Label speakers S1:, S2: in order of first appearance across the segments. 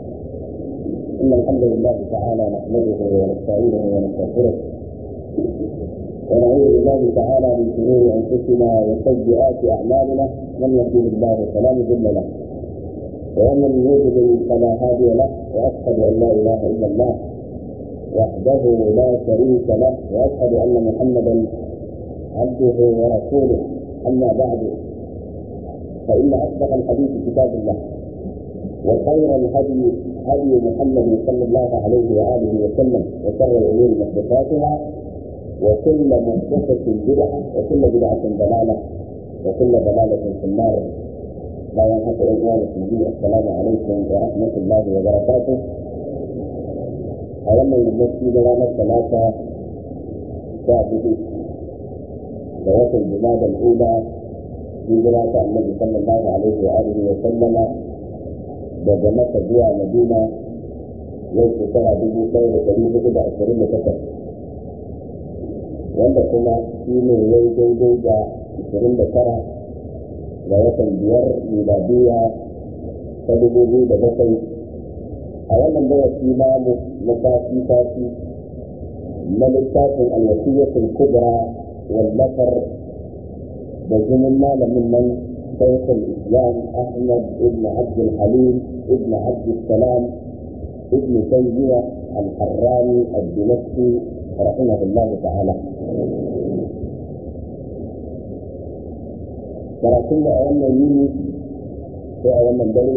S1: إن الحمد لله تعالى نحمده ونستعينه ونستغفره ونعوذ بالله تعالى من شرور أنفسنا وسيئات أعمالنا من يهده الله فلا مضل له ومن يضلل فلا هادي له وأشهد أن لا إله إلا الله وحده لا شريك له وأشهد أن محمدا عبده ورسوله أما بعد فإن أصدق الحديث كتاب الله وخير الهدي هدي محمد صلى الله عليه وآله وسلم وشر الأمور محدثاتها وكل محدثة بدعة وكل بدعة ضلالة وكل ضلالة في النار لا ينحط الإخوان في السلام عليكم ورحمة الله وبركاته أولا المسجد لنا الثلاثة شاهدوا ذوات الجماد الأولى هجرة النبي صلى الله عليه وآله وسلم daga maka zuwa madina yau shekara dubu ɗaya da ɗari hudu da ashirin da takwas wanda kuma shi ne yau daidai da ashirin da tara ga watan biyar miladiya ta dubu biyu da bakwai a wannan darasi namu na sati sati na littafin alwasiyatul kubra wallafar da jinin malamin nan شيخ الاسلام احمد بن عبد الحليم بن عبد السلام ابن تيميه الحراني الدمشقي رحمه الله تعالى. karatun da a wannan yini ko a wannan dare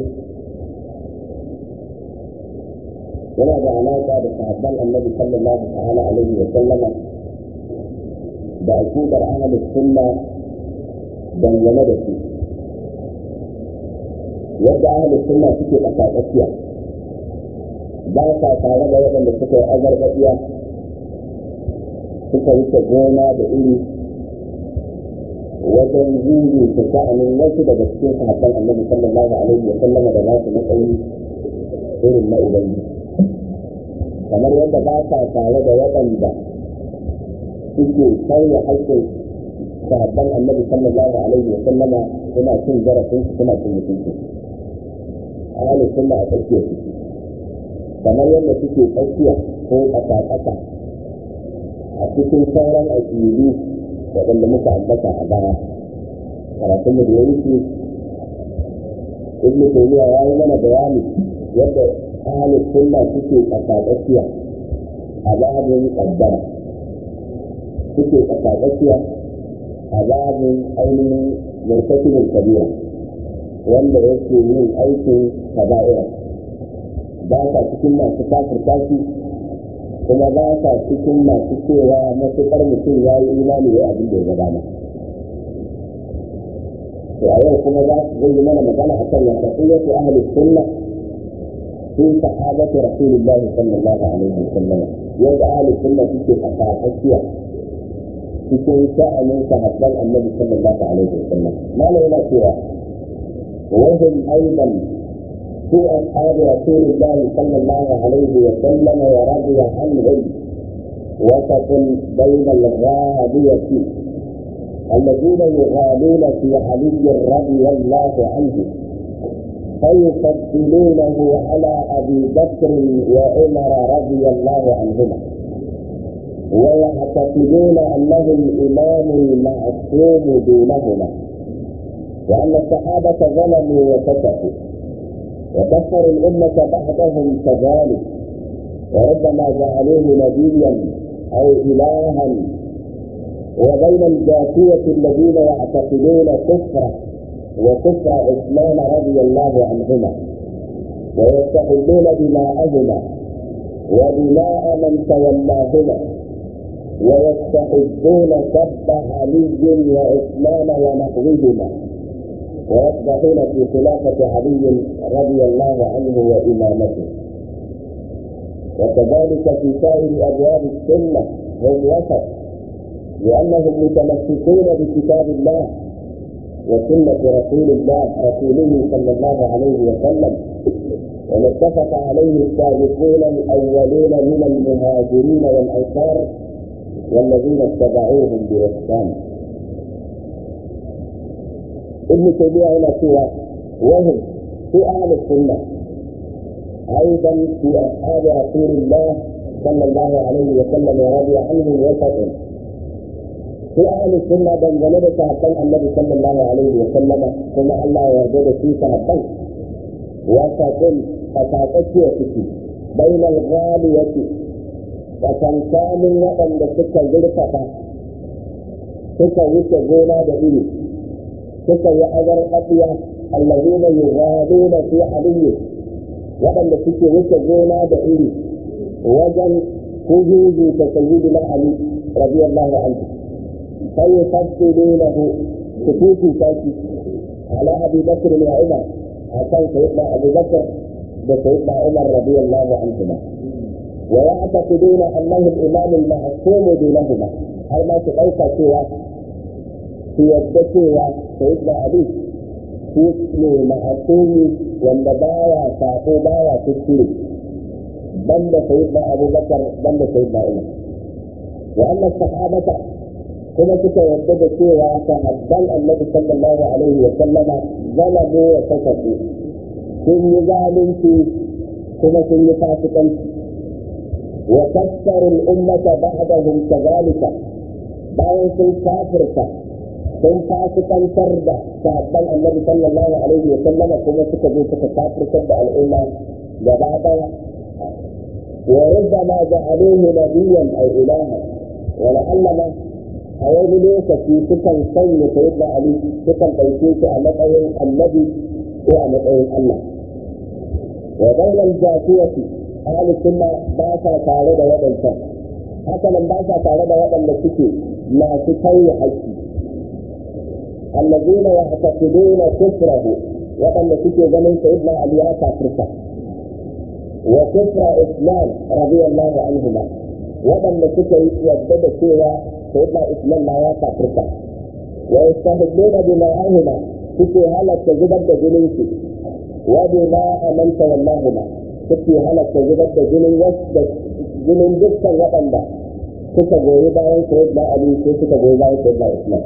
S1: yana da alaƙa da sahabban annabi sallallahu ta'ala alaihi wa sallama da aqidar ahlus sunna dangane da su yadda ahalin sunna suke ƙasa tsakiya ba sa tare da waɗanda suka yi azarbaɗiya suka wuce gona da iri wajen zuri ta sha'anin wasu daga cikin sahabban annabi sallallahu alaihi wa sallama da nasu matsayi irin na ubangi kamar yadda ba sa tare da waɗanda suke sauya haƙƙin sahabban annabi sallallahu alaihi wa sallama suna cin zarafin su suna cin mutunci ahalin sunna a tsakiyar su kamar yadda suke tsakiya ko ƙasa-ƙasa a cikin sauran aƙidu waɗanda muka ambata a baya karatun mu da ya wuce ibn taymiya ya yi mana bayani yadda ahalin sunna suke ƙasa-tsakiya a babin ƙaddara suke ƙasa-tsakiya a babin ainihin murtakibin kabira wanda yake yin aikin kaba'ira ba sa cikin masu kafir kafi kuma ba sa cikin masu cewa matuƙar mutum ya yi imani da abin da ya gabana to a yau kuma za su zai mana magana a kan wata ƙiyatu ahli sunna fi sahabati rasulullah sallallahu alaihi wa sallam yadda ahli sunna suke fasahasiya cikin sha'anin sahabban annabi sallallahu alaihi wa sallam malai yana cewa وهم ايضا في اصحاب رسول الله صلى الله عليه وسلم ورضي عنهم وسط بين الغالية الذين يغالون في علي رضي الله عنه فيفضلونه على ابي بكر وعمر رضي الله عنهما ويعتقدون انه الامام المعصوم دونهما وأن الصحابة ظلموا وفسقوا وكفروا الأمة بعدهم كذلك وربما جعلوه نبيا أو إلها وبين الجافية الذين يعتقدون كفره وكفر عثمان رضي الله عنهما ويستحلون دماءهما ودماء من تولاهما ويستحبون سب علي وعثمان ونحوهما ويصبحون في خلافة علي رضي الله عنه وإمامته وكذلك في سائر أبواب السنة هم وسط لأنهم متمسكون بكتاب الله وسنة رسول الله رسوله صلى الله عليه وسلم وما اتفق عليه السابقون الأولون من المهاجرين والأنصار والذين اتبعوهم بإحسان ابن تيمية هنا سوى وهم في أهل السنة أيضا في أصحاب رسول الله صلى الله عليه وسلم ورضي عنهم وسط في أهل السنة دنجل صحابة النبي صلى الله عليه وسلم ثم الله يرضى في صحابة وسط فتاتك وسكي بين الغالية وكان وطن لسكة زرفة suka wuce gona da iri suka yi azar ƙafiya allazina yughaduna fi aliyyi waɗanda suke wuce gona da iri wajen kujuju ta sayyidina ali radiyallahu anhu sai yafsilunahu kututu taki ala abi bakr wa umar akan sayyidina abu bakr da sayyidina umar radiyallahu anhuma wa ya'taqiduna annahu al-imam al-mahsum dunahuma har ma su ɗauka cewa su yadda cewa sayyidina ali shi ne ma'asumi wanda baya sako baya kuskure banda sayyidina abubakar banda sayyidina umar wa anna sahabata kuma suka yadda da cewa sahabban annabi sallallahu alaihi wa sallama zalamu wa kasafu sun yi zalunci kuma sun yi fasikanci wa kassaru al-ummata ba'dahum kadhalika bayan sun kafirta sun fasikantar da sahabban annabi sallallahu alaihi wa sallama kuma suka zo suka kafirtar da al'umma gaba daya wa rubbama ja'aluhu nabiyyan aw ilaha wa la'allama a wani lokaci sukan sanya sayyidina ali sukan ɗauke shi a matsayin annabi ko a matsayin allah wa bainal jafiyati ahli sunna ba sa tare da waɗancan haka nan ba sa tare da waɗanda suke masu tauye haƙƙi الذين يعتقدون كفره وقد suke ganin سيدنا علي كافرته وكفر اسلام رضي الله عنهما وقد suke yadda cewa سيدنا اسلام ما ya kafirta ويستهدون بماءهما suke halatta zubar da jininsu وبماء من تولاهما suke halatta zubar da jinin wasu jinin dukkan waɗanda suka goyi bayan sayyidina ali ko suka goyi bayan sayyidina islam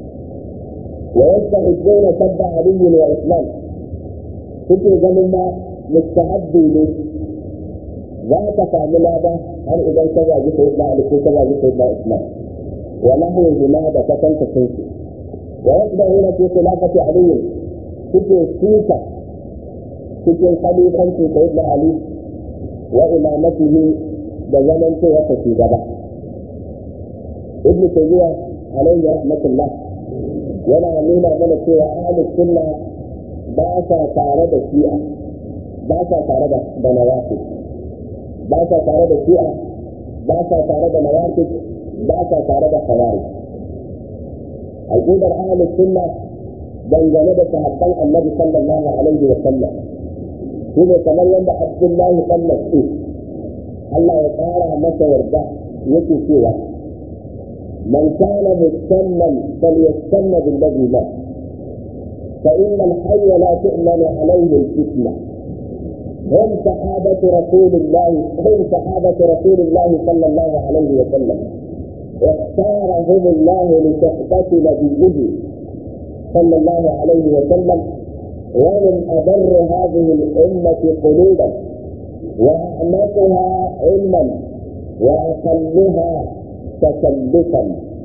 S1: ويستحبون سب علي واسلام suke ganin ma mustahabbi ne za ka sami lada har idan ka zagi sai da ali ko ka zagi sai da islam wa lahu hima da ka kanta sun su wa yasbahuna fi khilafati ali suke suka cikin khalifanci sai da ali wa imamatihi da zaman cewa ta gaba ibnu tayyiba alayhi rahmatullah yana nuna mana cewa ahlus sunna ba sa tare da shi'a ba sa tare da da nawafi ba sa tare da shi'a ba sa tare da nawafi ba sa tare da khawarij aqidar ahlus sunna dangane da sahabban annabi sallallahu alaihi wa sallam shi ne kamar yadda abdullahi dan mas'ud Allah ya tsara masa yarda yake cewa من كان مستنا فليستن بالذي مات فإن الحي لا تؤمن عليه الفتنة هم صحابة رسول الله هم صحابة رسول الله صلى الله عليه وسلم اختارهم الله لصحبة نبيه صلى الله عليه وسلم ومن أبر هذه الأمة قلوبا وأعنفها علما وأقلها تكلفا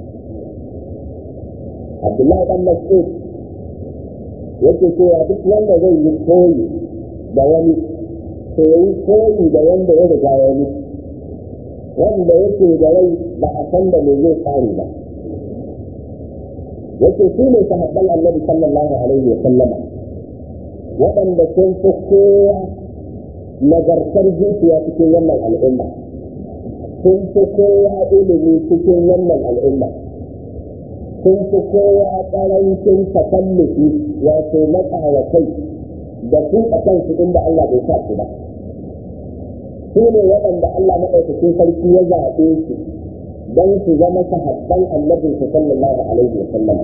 S1: عبد الله بن مسعود yake cewa duk wanda zai yi koyi da wani to yi koyi da wanda ya riga ya yi wanda yake da rai ba a san da me zai tsari ba yake shi ne sahabban annabi sallallahu alaihi wa sallama waɗanda sun fi kowa nagartar zuciya cikin wannan al'umma sun fi kowa ilimi cikin wannan al'umma sun fi kowa ƙarancin takallufi wato matsawa kai da su a kansu inda Allah bai sa su ba su ne waɗanda Allah maɗaukakin sarki ya zaɓe su don su zama sahabban annabin su sallallahu alaihi wa sallam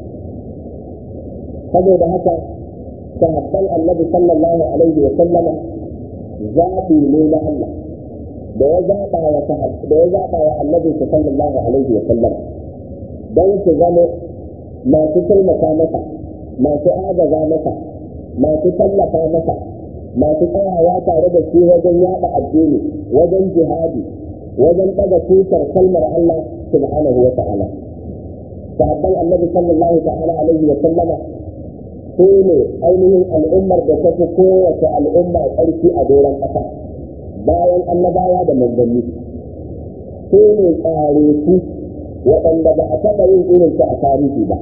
S1: saboda haka sahabban annabi sallallahu alaihi wa sallama zaɓi ne na Allah da ya zaɓa wa da ya zaɓa wa annabi sallallahu alaihi wa sallam don su zama masu taimaka masa masu agaza masa masu tallafa masa masu tsayawa tare da shi wajen yada addini wajen jihadi wajen daga tutar kalmar Allah subhanahu wa ta'ala sahabban annabi sallallahu ta'ala alaihi wa sallama su ne ainihin al'ummar da ta fi kowace al'umma ƙarfi a doron ƙasa bayan annabawa da manzanni su ne tsare su waɗanda ba a taɓa yin irin su a tarihi ba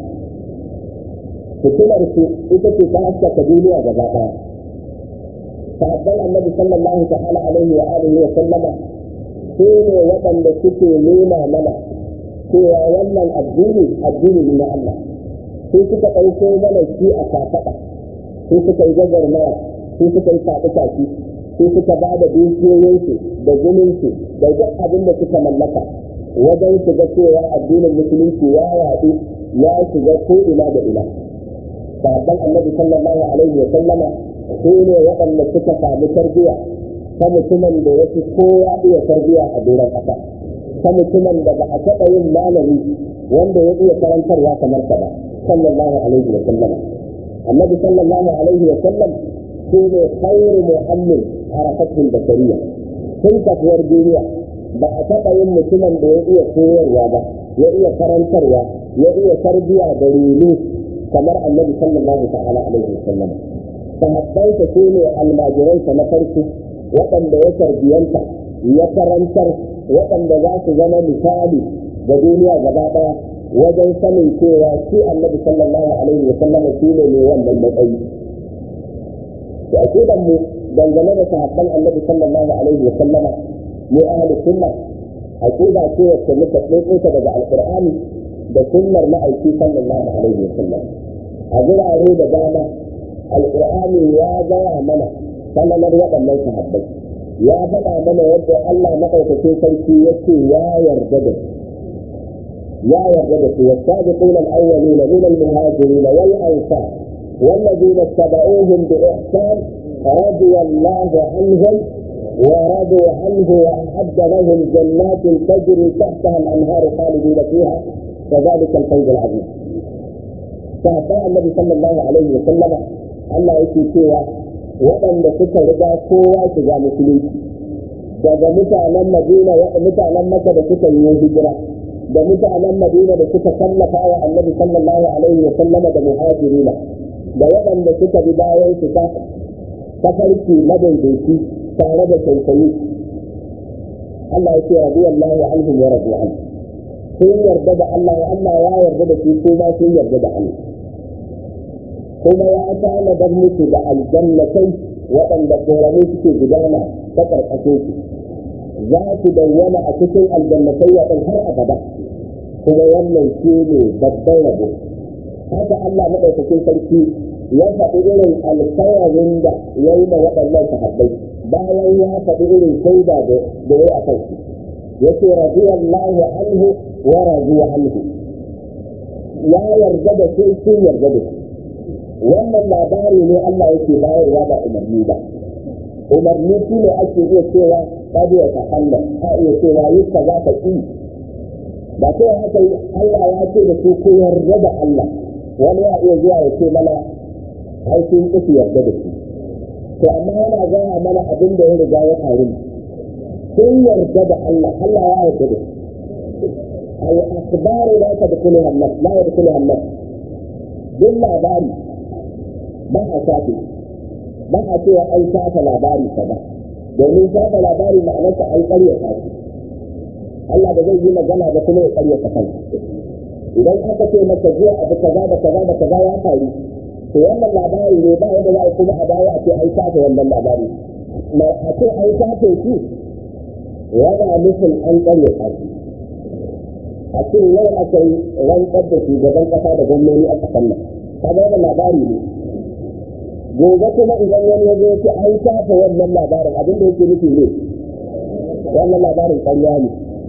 S1: fitilar su ita ce ta haskaka duniya gaba ɗaya sahabban annabi sallallahu ta'ala alaihi wa alihi wa sallama su ne waɗanda suke nuna mana cewa wannan addini addini ne na Allah sai suka ɗauko mana shi a kafaɗa sai suka yi gagarmaya sai suka yi faɗi tafi sai suka ba da dukiyoyinsu da jininsu da duk abin da suka mallaka wajen su ga cewa addinin musulunci ya yaɗu ya shiga ko ina da ina sahabban annabi sallallahu alaihi wa sallama su ne waɗanda suka samu tarbiyya ta mutumin da ya fi kowa iya tarbiyya a doron ƙasa ta mutumin da ba a taɓa yin malami wanda ya iya karantarwa kamar sa ba sallallahu alaihi wa sallam annabi sallallahu alaihi wa sallam shi ne khairu mu'allim harakatul basariya tun kafuwar duniya ba a taɓa yin mutumin da ya iya koyarwa ba ya iya karantarwa ya iya tarbiyya da reno kamar annabi sallallahu ta'ala alaihi wa sallam sahabbansa su ne almajiransa na farko waɗanda ya tarbiyanta ya karantar waɗanda za su zama misali ga duniya gaba ɗaya wajen sanin cewa shi annabi sallallahu alaihi wa sallama shi ne mai wannan matsayi da aqidan mu dangane da sahabban annabi sallallahu alaihi wa sallama mu ahli sunna aqida ce wacce muka tsotsa daga alqur'ani da sunnar ma'aiki sallallahu alaihi wa sallam a gurare da dama alqur'ani ya gaya mana sallalar waɗannan sahabbai ya faɗa mana yadda Allah maɗaukakin sarki yake ya yarda da su يا يرغب والسابقون الاولين من المهاجرين والانصار والذين اتبعوهم باحسان رضي الله عنهم ورضوا عنه واعد لهم جنات تجري تحتها الانهار خالدين فيها كذلك الفوز العظيم. فأتى النبي صلى الله عليه وسلم الله يكي سوى waɗanda suka riga kowa shiga musulunci daga mutanen madina mutanen maka da suka yi hijira da mutanen madina da suka tallafa wa annabi sallallahu alaihi wa sallama da muhajirina da waɗanda suka bi bayan su ta tafarki madaidaici tare da tausayi Allah ya ce radiyallahu anhum wa radu an sun yarda da Allah ya Allah ya yarda da su ko ma sun yarda da Allah kuma ya tanadar musu da aljannatai waɗanda korami suke gudana ta ƙarƙashin su za su dawwama a cikin aljannatai waɗin har abada kuma wannan shi ne babban rabo haka Allah maɗaukakin sarki ya faɗi irin alkawarin da ya yi da waɗannan sahabbai bayan ya faɗi irin shaida da ya yi a kansu ya ce radiyallahu anhu wa radiya anhu ya yarda da su sun yarda da su wannan labari ne Allah yake bayarwa ba umarni ba umarni shi ne ake iya cewa kada ya takalla a iya cewa yi ka za ka ƙi ba sai haka Allah ya ce da su ko yarda da Allah wani ya iya zuwa ya ce mana ai sun ƙi yarda da su to amma yana gaya mana abin da ya riga ya faru sun yarda da Allah Allah ya yarda da su al akhbaru la tadkhuluha an la yadkhuluha an duk labari ba a shafe ba a cewa an shafa labari kaza domin shafa labari ma'anarsa an ƙaryata shi Allah da zai yi magana da kuma ya ƙaryata kansa idan aka ce maka jiya abu kaza da kaza da kaza ya faru to wannan labari ne ba yadda za a kuma a baya a ce an shafe wannan labari a ce an shafe shi yana nufin an ƙaryata shi a ce yau aka yi rantsar da shugaban ƙasa da gwamnoni a ƙasar nan kaga wannan labari ne gobe kuma idan wani ya zo ce an shafa wannan labarin abin da yake nufi ne wannan labarin ƙarya ne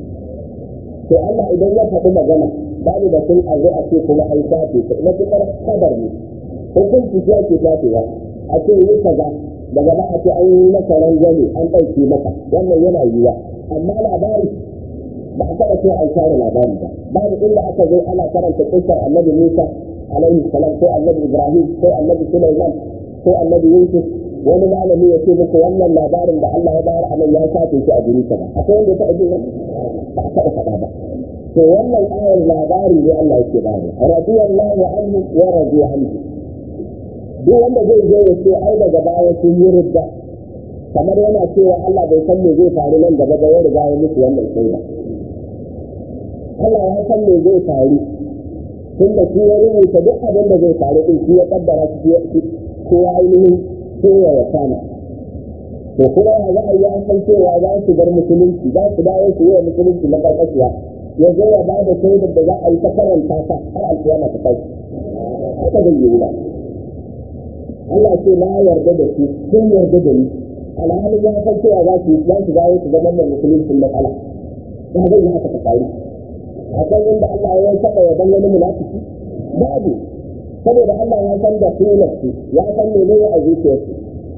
S1: to Allah idan ya faɗi magana babu da sun azo a ce kuma an shafe ta na fitar kadar ne hukunci ya ke shafewa a ce yi kaza daga ba a ce an yi maka rangwame an ɗauke maka wannan yana yiwa amma labari ba a taɓa ce an share labari ba babu inda aka zo ana karanta kisar annabi Musa alaihi salam ko annabi Ibrahim ko annabi Sulaiman ko annabi Yusuf wani malami ya ce muku wannan labarin da Allah ya bayar a nan ya shafe shi a guri ka ba akwai wanda ya taɓa jin ba a taɓa faɗa ba to wannan ayar labari ne Allah yake bayar radiyallahu anhu wa radiya anhu duk wanda zai zo ya ce ai daga baya sun yi ridda kamar yana cewa Allah bai san me zai faru nan gaba ba ya riga ya musu wannan shaida Allah ya san me zai faru tun da shi ya rubuta duk abin da zai faru din shi ya kaddara shi ko ya ainihin ko ya wakana to kuma ya za a yi an san cewa za su bar musulunci za su dawo su yi wa musulunci na karkashiya ya zo ya bada shaidar da za a yi ta karanta ta har alkiyama ta kai haka zai yi ba Allah ce na yarda da su sun yarda da ni alhalin ya san cewa za su za su dawo su zama mai musulunci na kala ya zai yi haka ta faru akwai inda Allah ya taɓa ya dan wani munafiki babu saboda Allah ya san da su ya san me ne a zuciyarsu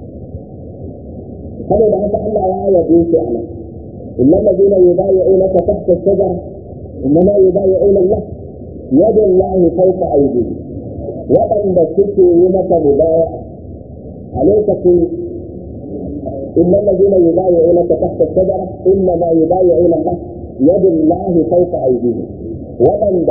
S1: saboda haka Allah ya yabe shi a nan innal ladina yubayyi'unaka tahta ash-shajara innama yubayyi'una Allah yadu Allah fawqa aydihim waɗanda suke yi maka mubaya a lokacin innal ladina yubayyi'unaka tahta ash-shajara innama yubayyi'una Allah yadu Allah fawqa aydihim waɗanda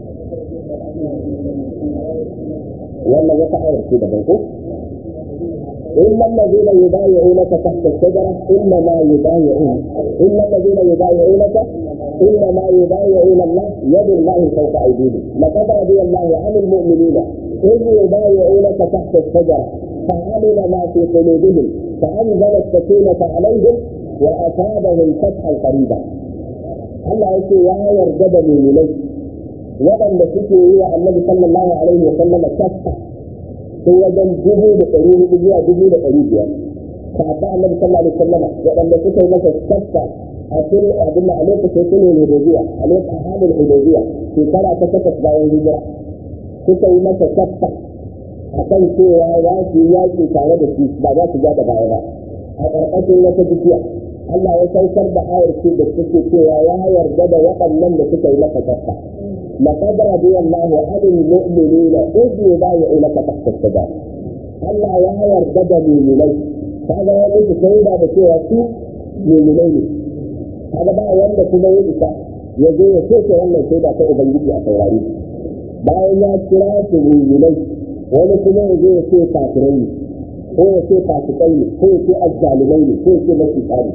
S1: wannan wata ayar ce daban ko إلا الذين يبايعونك تحت الشجرة إنما يبايعون إلا الذين يبايعونك إنما يبايعون الله يد الله فوق أيديهم لقد رضي الله عن المؤمنين إذ يبايعونك تحت الشجرة فعلم ما في قلوبهم فأنزل السكينة عليهم وأصابهم فتحا قريبا Allah yake ya yarda da mu'minai waɗanda suke yi wa Annabi sallallahu alaihi wa sallam kasta sun wajen dubu da ɗari hudu zuwa dubu da ɗari biyar kafin annabi sallallahu alaihi wasallam waɗanda suka yi masa tsafta a cikin abin da a lokacin sulhul hudaybiya a lokacin halin hudaybiya shekara ta takwas bayan hijira suka yi masa tsafta a kan cewa za su yi yaƙi tare da shi ba za su ja da baya ba a ƙarƙashin wata bishiya Allah ya saukar da ayar ce da suke cewa ya yarda da waɗannan da suka yi masa tsafta لقد رضي الله عن المؤمنين إذ يبايعونك تحت الشجرة Allah ya yarda da muminai kaga ya mutu shaida da cewa su muminai ne kaga ba wanda kuma ya isa ya zo ya soke wannan shaida ta ubangiji a saurari bayan ya kira su muminai wani kuma ya zo ya ce kafirai ne ko ya ce fasikai ne ko ya ce azzalumai ne ko ya ce mafi tsari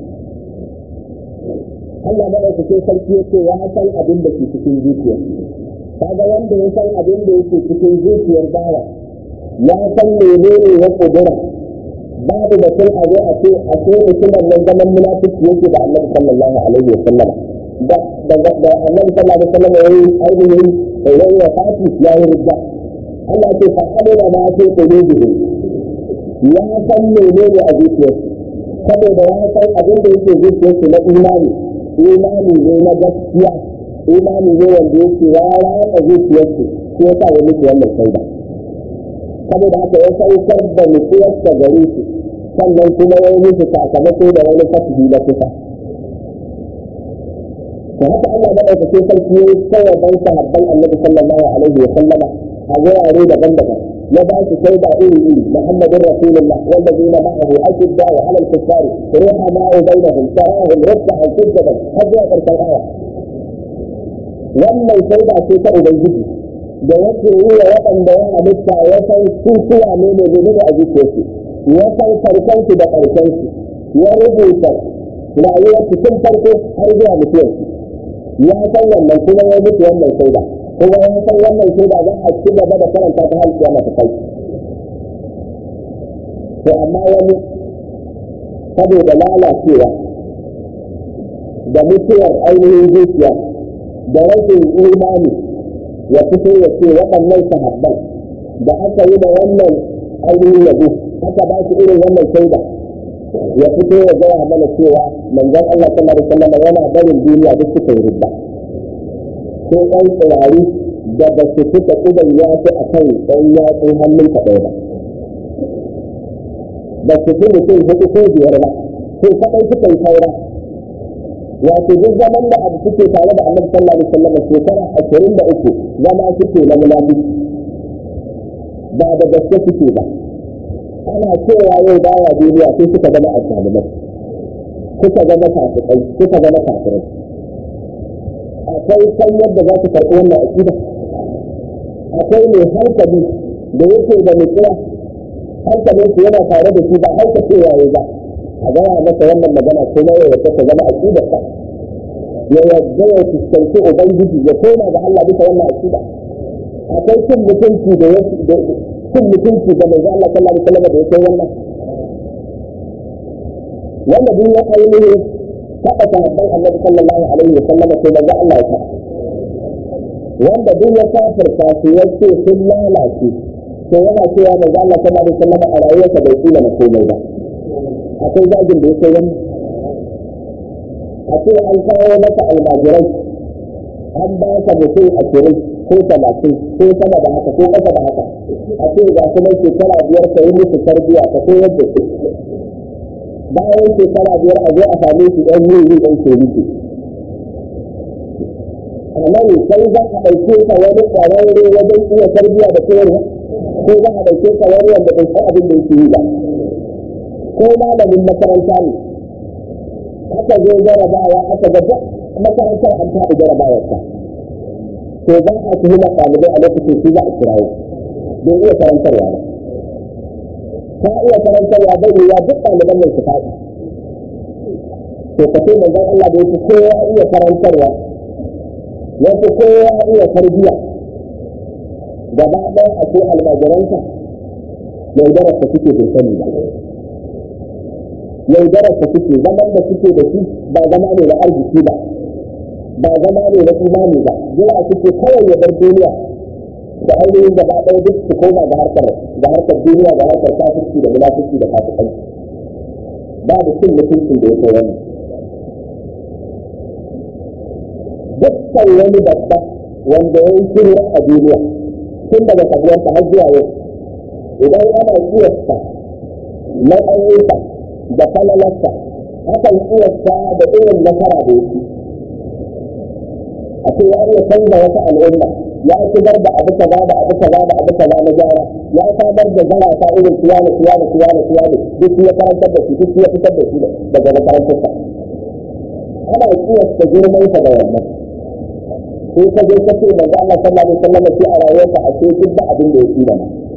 S1: Allah maɗaukakin sarki ya ce ya san abin da ke cikin zuciyar kaga wanda ya san abin da yake cikin zuciyar bawa ya san menene ya kudura babu da kun azo a ce a ce mutumin nan zaman munafiki yake da Annabi sallallahu alaihi wa sallam da da da Annabi sallallahu alaihi wa sallam yayi ainihin yayi wa fati ya yi ridda Allah ce fa amina ma ce qulubuhum ya san menene a zuciyarsu saboda ya san abin da yake zuciyarsu na imani imani ne na gaskiya imani ne wanda yake ya ratsa zuciyarsu shi ya sa ya mutu wannan shaida saboda haka ya saukar da nutsuwarsa gare su sannan kuma ya yi musu sakamako da wani fasihi na kusa da haka Allah da ɗaukakin sarki ya yi kawai ban sahabban annabi sallallahu alaihi wa sallama a wurare daban-daban ya ba su shaida iri iri muhammadin rasulullah wanda zai na ma'ahu ashidda wa alal kuffari ruha ma'u bainahum tarahum ruk'an sujjadan har zuwa ƙarshen aya wannan shaida ce ta ubangiji da yake yi wa waɗanda ya halitta ya san su suwa ne ne ne a zuciyarsu ya san farkonsu da ƙarshensu ya rubuta rayuwarsu tun farko har zuwa mutuwarsu ya san wannan kuma ya mutu wannan shaida kuma ya san wannan shaida za a ci gaba da karanta ta hal kiyama ta kai to amma wani saboda lalacewa da mutuwar ainihin zuciya da rashin imani ya fito ya ce waɗannan sahabban da aka yi da wannan ainihin yabo aka ba su irin wannan shaida ya fito ya gaya mana cewa manzon Allah sallallahu alaihi wasallam yana barin duniya duk suka yi rubba sai ɗan tsirari da ba su fita idan ya fi a kan ɗan yatsun hannun ka ɗaya ba ba su fi mutum hudu ko biyar ba sai kaɗai suka yi saura wato duk zaman da abu suke tare da annabi sallallahu alaihi wasallam shekara ashirin da uku zama suke na munafiki ba da gaske suke ba ana cewa yau baya duniya sai suka zama azzalumai suka zama fasikai suka zama kafirai akwai san yadda za su karɓi wannan aƙida akwai mai hankali da yake da nutsuwa hankalin su yana tare da shi ba hanka cewa ya ba a gaya masa wannan magana kuma ya yadda ta zama aƙidarsa ya yadda ya fuskanci ubangiji ya koma ga Allah bisa wannan aƙida akwai cin mutunci da cin mutunci da manzo Allah sallallahu alaihi wasallam da yake wannan wanda duk ya ainihin taɓa sahabban annabi sallallahu alaihi wasallam sai manzo Allah ya taɓa wanda duk ya kafirta su ya ce sun lalace to yana cewa manzo Allah sallallahu alaihi wasallam a rayuwarsa bai tsina na komai ba akwai zagin da yake wani a ce an kawo masa almajirai an ba ka mutum ashirin ko talatin ko sama da haka ko ƙasa da haka a ce ga kuma shekara biyar ka yi musu tarbiyya ka koyar da su bayan shekara biyar a zo a same su ɗan yi ɗan ke rike amma ne sai za a ɗauke ka wani ƙwararre wajen iya tarbiyya da koyarwa ko za a ɗauke ka wani wanda bai san abin da yake yi ba ko malamin makaranta ne aka zo jarabawa aka ga duk makarantar an taɓa jarabawar ta to ba a tuhumar ɗalibai a lokacin su za a kirawo bai iya karantarwa ba ta iya karantarwa bai yiwa duk ɗaliban nan su faɗi to ka ce manzon Allah da yake kowa iya karantarwa yafi kowa iya tarbiyya gaba ɗaya a ce almajiransa yaudarar ta suke bai sani ba yaudarar ta suke zaman da suke da shi ba zama ne na arziki ba ba zama ne na imani ba jira suke kawai ya bar duniya da ainihin gaba ɗaya duk su koma ga harkar da harkar duniya da harkar kafirci da munafiki da fasikai babu cin mutuncin da ya kai wani dukkan wani babba wanda ya yi shirya a duniya tun daga sabuwarsa har zuwa yau idan ana kiyasta matsayinsa da falalarsa akan kiyasta da irin nasara da yake a ce ya iya canza wata al'umma ya shigar da abu kaza da abu kaza da abu kaza na gyara ya samar da zarata irin kiyana kiyana kiyana kiyana duk ya karantar da shi duk ya fitar da shi daga makarantarsa ana kiyasta girmansa da wannan sai ka je ka ce manzo Allah sallallahu alaihi wasallam sai a rayuwarsa a ce duk da abin da yake da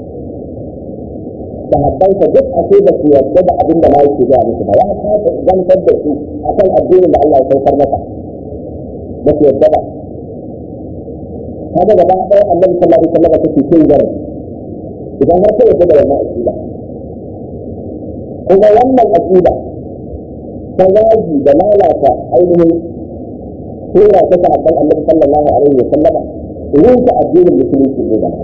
S1: da habbansa duk a ce da su yarda da abin da ma yake ga musu ba ya kasa zantar da su akan addinin da Allah ya saukar masa ba su yarda ba kaga gaba ɗaya annabi sallallahu alaihi wasallam take cin gari idan har kai da wannan aqida kuma wannan aqida ta zagi da lalata ainihin sura ta sahabban annabi sallallahu alaihi wasallam rinka addinin musulunci ne da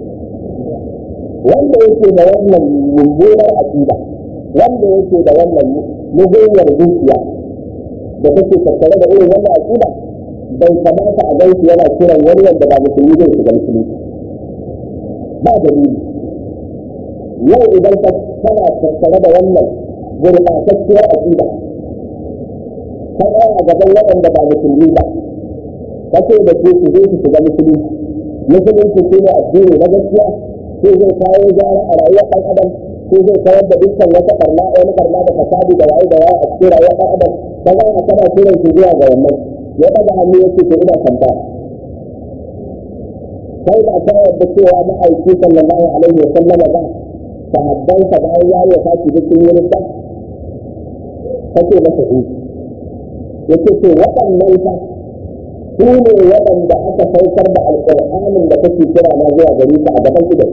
S1: wanda yake da wannan mummunar aqida wanda yake da wannan mugunyar zuciya da take tattare da irin wannan aqida bai kamata a gaisu yana kiran wani wanda ba musulmi zai shiga musulunci ba dalili yau idan ka kana tattare da wannan gurɓatacciyar aqida ka tsaya gaban waɗanda ba musulmi ba ka ce da su su zo su shiga musulunci musulunci shi ne addini na gaskiya sai zai kawo gyara a rayuwar ɗan adam sai zai kawar da dukkan wata ɓarna wani ɓarna da fasadi da waye da waye a cikin rayuwar ɗan adam ka zama kana kiran su zuwa ga wannan ya ɗaga hannu ya ce to ina kanta sai ba ta yadda cewa ma'aiki sallallahu alaihi wa sallama ba sahabbansa bayan ya yi fashi duk sun yi rinta kace masa in yace to waɗannan fa su ne waɗanda aka saukar da alƙur'anin da kake kira na zuwa gari ka a gaban idan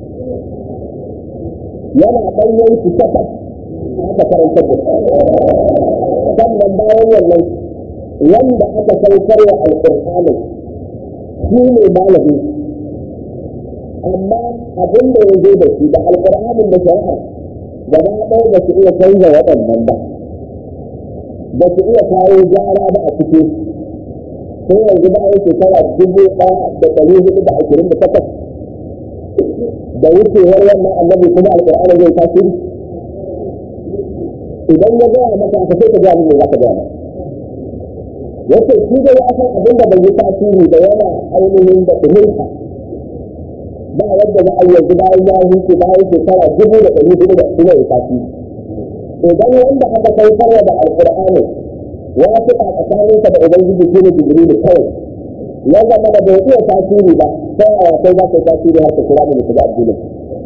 S1: yana ɗanyen su takwas aka karantar da sannan bayan wannan wanda aka saukar wa alƙur'anin shi ne malami amma abin da ya zo da shi da alƙur'anin da shari'a gaba ɗaya ba su iya canza waɗannan ba ba su iya kawo gyara ba a cikin sai yanzu bayan shekara dubu ɗaya da ɗari hudu da ashirin da takwas da wucewar wannan annabi kuma alƙur'ani zai tasiri idan ya gaya maka ka sai ka gaya min za ka gaya maka yace shi da ya san abin da bai yi tasiri da yana ainihin da ɗuminsa ba yadda za a yi yanzu bayan ya huce bayan shekara dubu da ɗari hudu da kuma ya tafi idan wanda aka kai farwa da alƙur'ani ya fi a tsakaninsa da ubangiji shi ne jibrilu kawai ya zama da bai iya tasiri ba sai a kai za ka tasiri haka kira da mutu da addinin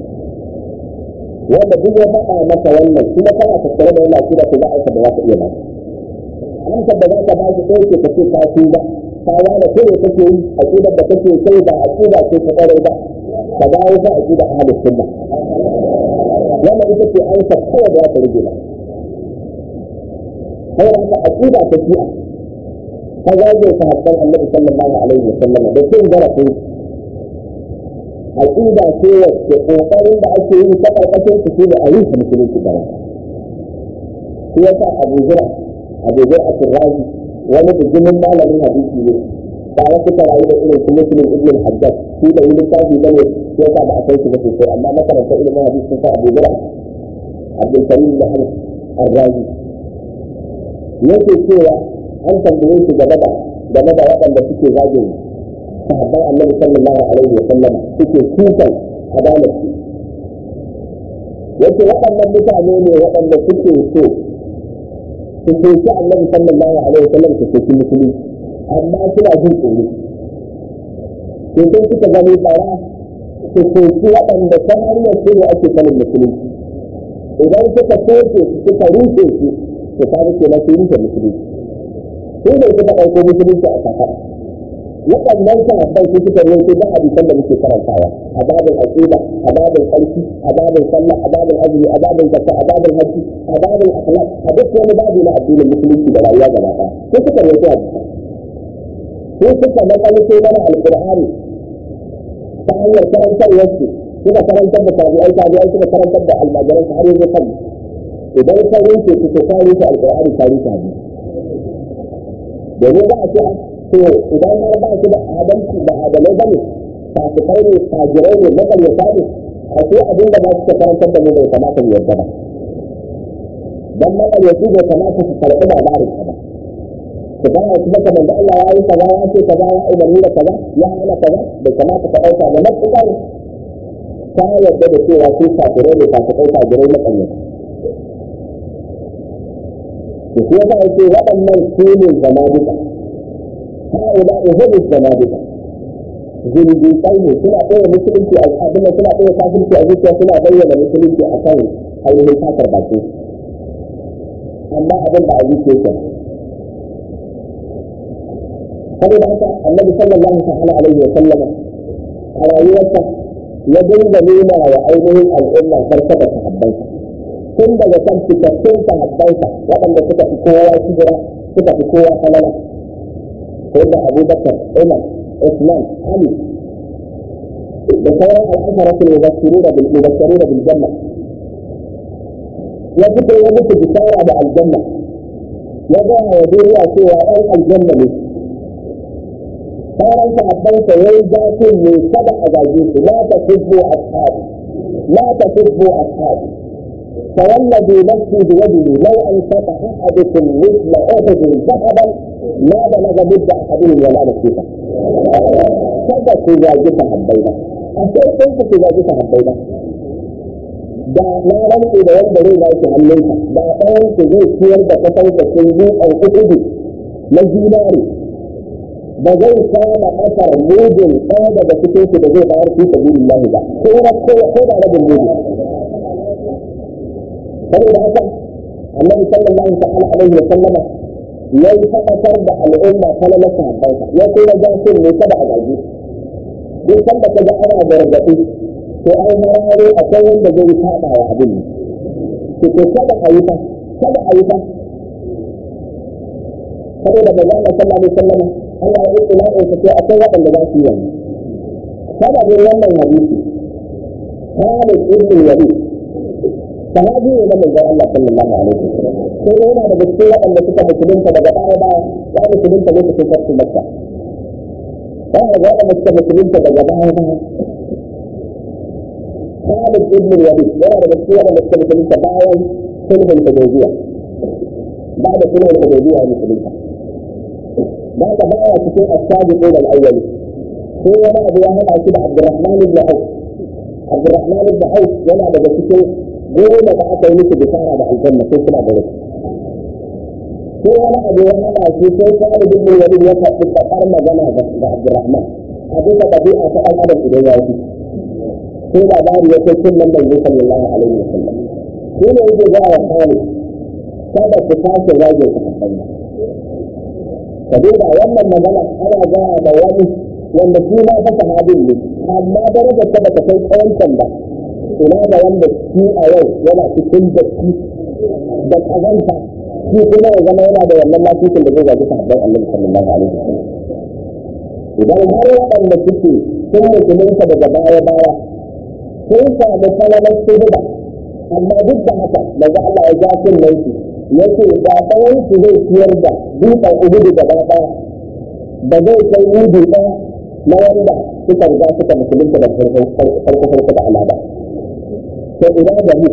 S1: wanda duk ya faɗa masa wannan kuma kana tattare da wannan kira ko za a yi da za ka iya ba amsar da za ka ba shi ɗaya ce ka ce ka tuba ka gane ko ne kake yi aqidar da kake kai ba aqida ce ta ƙwarai ba ka dawo ka aqida ahlus sunna wannan ita ce amsa kawai da za ka rage ba sai haka aqida ta shi'a ta zage sahabban annabi sallallahu alaihi wa sallam da cin zarafin aqida ce wacce kokarin da ake yi ta karkashin su shine a yi musulunci gaba shi yasa abu zura abu zura a turrazi wani bijimin malamin hadisi ne ba wasu rayu da irin su muslim ibn hajjaj shi da yi littafi ba ne shi yasa ba a kai shi ba sosai amma makaranta ilimin hadisi sun sa abu zura abdul karim da arrazi yake cewa an tambaye shi game da game da waɗanda suke zagin sahabban annabi sallallahu alaihi wa sallam suke kukan adalar su yace waɗannan mutane ne waɗanda suke so su soki annabi sallallahu alaihi wa sallam su soki musulmi amma suna jin tsoro to sun suka gani tsara su soki waɗanda ta hanyar su ne ake sanin musulunci idan suka soke suka rufe su to ta ke na su rufe musulunci su ne suka ɗauko musulunci a kafa waɗannan sahabbai su suka rufe da hadisan da muke karantawa a babin aqida a babin sarki a babin sallah a babin azumi a babin zakka a babin hajji a babin akhlaq a duk wani babu na addinin musulunci da rayuwa gaba ɗaya su suka rufe hadisan su suka makalito mana alqur'ani ta hanyar karantarwar su suka karantar da tabi'ai tabi'ai suka karantar da almajiran har yanzu kan idan ka rufe su ka rufe alqur'ani ka rufe hadisi domin za a ce to idan har ba su da adalci da adalai ba ne fasikai ne fajirai ne makaryata ne a ce abin da ba su karantar da mu bai kamata mu yarda ba dan makaryaci bai kamata su karɓi labarin ka ba su gaya su maka manzo Allah ya yi kaza ya ce kaza ya umarni da kaza ya hana kaza bai kamata ka ɗauka da matuƙar ta yarda da cewa su fajirai ne fasikai fajirai makaryata to shi yasa yake waɗannan su ne zanadika هؤلاء هم الزنادقة zindiƙai ne suna ɗaya musulunci a abin da suna ɗaya kafirci a zuciya suna bayyana musulunci a kan ainihin kafar baki amma abin da a zuciya ke saboda haka annabi sallallahu ta'ala alaihi wa sallama a rayuwarsa ya dinga nuna wa ainihin al'umma farka da sahabbansa tun daga kan fitattun sahabbansa waɗanda suka fi kowa hijira suka fi kowa falala سيدنا أبو بكر عمر عثمان علي بخير العشرة المبشرون بالمبشرون بالجنة يذكر يمت بشارة مع الجنة يضع يدير سوى أي الجنة منه صار أنت أبنت ويجاك من سبع أجاجيس لا تسبوا أصحابي لا تسبوا أصحابي فوالذي نفسي بيده لو أنفق أحدكم مثل أحد ذهبا ما بلغ مد احدهم ولا نصيبه kada ku zagi sahabbai ba a sai kun ku zagi sahabbai ba da na rantsi da wanda zai zaki hannunka da ɗayan ku zai ciyar da kasar da sun yi an kuɗi na zinari ba zai kama asar mudin ɗaya daga cikin su da zai bayar fi sabilillahi ba ko na ko da rabin mudin saboda haka annabi sallallahu ta'ala alaihi wa sallama ya yi tabbatar da al'umma ta na sahabbansa ya kuma ja su ne kada a gaji duk sanda ka ga ana gargaɗi to ai hararo akwai wanda zai saba wa abin ne to kada a yi fa kada a yi fa saboda da zama sallallahu alaihi wasallam Allah ya yi ila'in sa sai akwai waɗanda za su yi wannan sababin wannan hadisi Khalid ibn Walid sahabi ne na manzon Allah sallallahu alaihi wasallam sai dai yana daga cikin waɗanda suka musulunta daga baya baya ya musulunta lokacin farko makka ba da waɗanda suka musulunta daga baya baya Khalid ibn Walid yana daga cikin waɗanda suka musulunta bayan sulhun Hudaybiya ba da sulhun Hudaybiya musulunta ba da baya cikin as-sabiqun al-awwal sai wani abu ya hada shi da Abdurrahman ibn Auf Abdurrahman ibn Auf yana daga cikin goma da aka yi musu bishara da aljanna sai suna da rufi sai wani abu ya hana shi sai Khalid ibn Walid ya faɗi faɗar magana ga Abdurrahman a bisa ɗabi'a ta ɗan adam idan ya yi sai labari ya kai kullum mai sallallahu alaihi wa sallam shi ne yake ga wa Khalid kada ku tashi rage ku kaɗan ka duba wannan magana ana gaya da wani wanda shi ma fa sahabin ne amma daraja ta bata kai tsawancan ba ina da wanda shi a yau yana cikin datti da kazanta shi kuma ya zama yana da wannan lafiyar da zai gaji sahabban annabi sallallahu alaihi wasallam idan har waɗanda suke sun musulunta daga baya baya sun samu falalar shirba amma duk da haka daga Allah ya ja sun laifi yace ba ɗayan su zai ciyar da dutsen ubudu gaba ɗaya ba zai kai mudu ɗaya na wanda suka riga suka musulunta da farko farko da alaba to ina da mu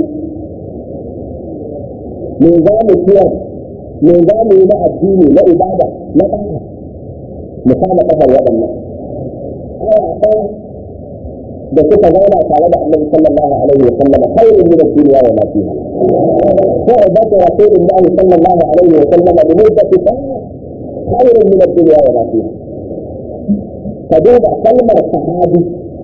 S1: me za mu ciyar me za mu yi na addini na ibada na ɗaya mu kama kafar waɗannan aya ɗaya da suka zauna tare da annabi sallallahu alaihi wa sallam khairun min ad-dunya wa ma fiha صحبة رسول الله صلى الله عليه وسلم لمدة سنة خير من الدنيا وما فيها فدوب كلمة صحابي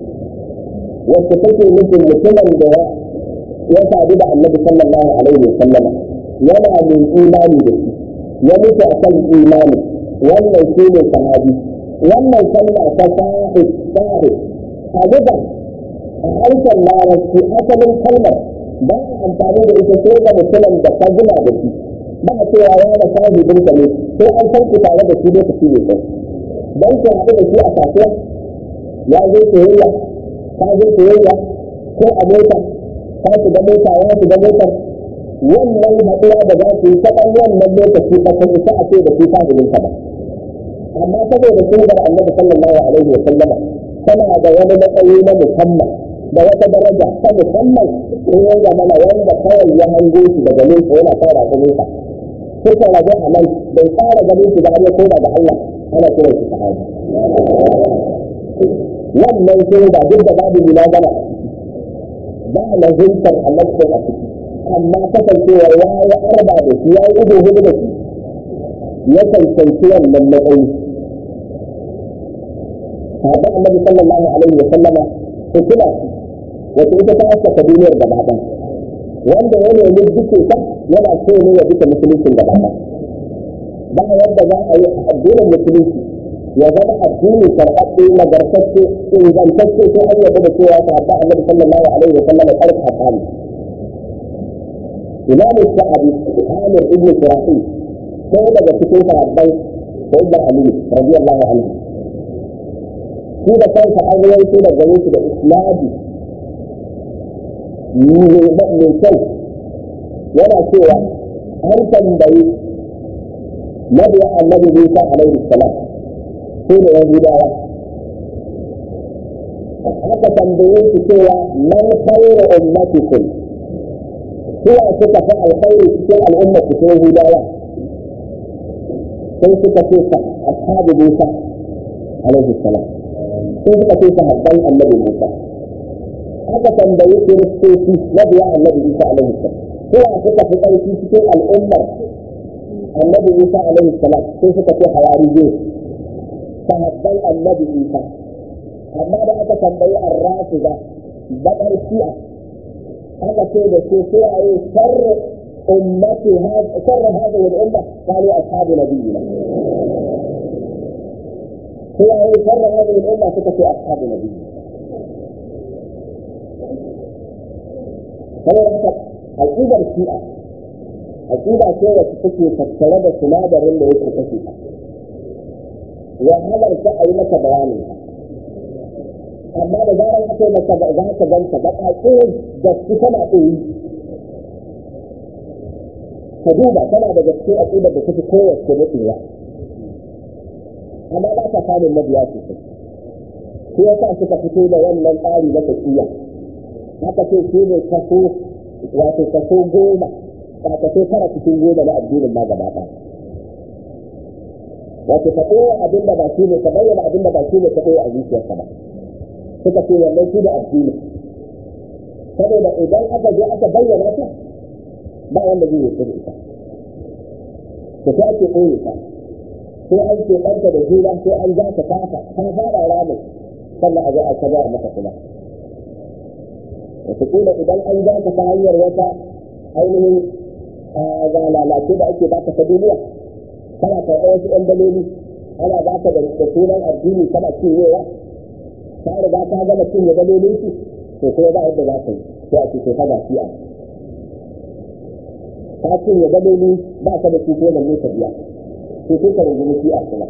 S1: وستكي مثل مثلا دواء يسعد النبي صلى الله عليه وسلم yana min imani da shi ya mutu a kan imani wannan shi ne sahabi wannan kalma ta sahib sahib a duba a harshen larabci asalin kalmar ba a amfani da ita sai ga mutumin da ka gina da shi ba a cewa ya da sahibin ka ne sai an san ku tare da shi lokaci ne kai dan ku haɗu da shi a kasuwa ya zo soyayya ka zo soyayya ko a mota ka shiga mota ya shiga motar wannan haɗuwa da za su yi ta ɗan wannan lokaci ba ta isa a ce da su sahibin ka ba amma saboda sunnar annabi sallallahu alaihi wa sallama tana da wani matsayi na musamman da wata daraja ta musamman in ya zama na wanda kawai ya hango shi daga nesa yana fara ta nesa suka rabu a nan bai fara ganin shi ba har ya koma da Allah ana kiran shi sahabi wannan sai da duk da babu munazara ba lazimtar halaccin a ciki amma kasancewa ya yi arba da shi ya yi ido hudu da shi ya cancanci wannan matsayi Sahabi Annabi sallallahu alaihi wa sallama hukuma wata ita ta askata duniyar gaba ɗaya wanda ya nemi duke ta yana so ne ya duka musuluncin gaba ɗaya ba yadda za a yi addinin musulunci ya zama addini karɓaɓɓe nagartacce ingantacce sai an yarda da cewa sahabba annabi sallallahu alaihi wa sallam ƙarfa tsani imam sa'adi amir ibn shirahi sai daga cikin sahabbai sayyidina ali radiyallahu anhu shi da kansa an rawaito da gare shi da isnadi mai kyau yana cewa an tambayi mabiya annabi Musa alaihi salam ko da Yahudawa aka tambaye su cewa man khairu ummatikum suwa suka fi alkhairi cikin al'ummar su Yahudawa sai suka ce sa ashabu Musa alaihi salam sai suka ce sahabban annabi Musa aka tambayi kiristoci na biya annabi isa alaihi salam kowa suka fi ƙarfi cikin al'ummar annabi isa alaihi salam sai suka ce hawarije sahabban annabi isa amma da aka tambayi arrafida baƙar shi'a aka ce da su suwaye sharri ummati sharri hadhihi al-umma qalu ashabu nabiyina suwaye sharri hadhihi al-umma suka ce ashabu nabiyina saboda haka aƙidar shi'a aƙida ce wacce take tattare da sinadarin da yake kashe ta wahalar ta a yi maka bayanin amma da zarar aka yi maka za ka ganta ba ƙaƙe da su tana ɗoyi ka duba tana da gaske aƙidar da take kowace mutuwa amma ba ta samun mabiya sosai shi yasa suka fito da wannan tsari na tafiya haka ce shi ne kaso wato kaso goma ba kaso tara cikin goma na addinin ma gaba ɗaya wato ka ɗaya abin da ba shi ne ka bayyana abin da ba shi ne ka ɗaya a zuciyarka ba suka ce wannan shi da addini saboda idan aka je aka bayyana ta ba wanda zai yi da ita da ta ake ɓoye ta sai an ce ɗanta da juna sai an za ta kafa ta fara ramin sannan a zo a kaza a mata kuma wataƙila idan an za ta ta hanyar wata ainihin ga lalace da ake baka ta duniya kana karɓar wasu ɗan daloli ana ba ka da sunan addini kana cinyewa ta riga ta gama cinye dalolin su to kuma ba yadda za ka yi sai a ce to ka ga shi'a ka cinye daloli ba ka da su ko da ne ka biya to sai ka rungumi shi'a kuma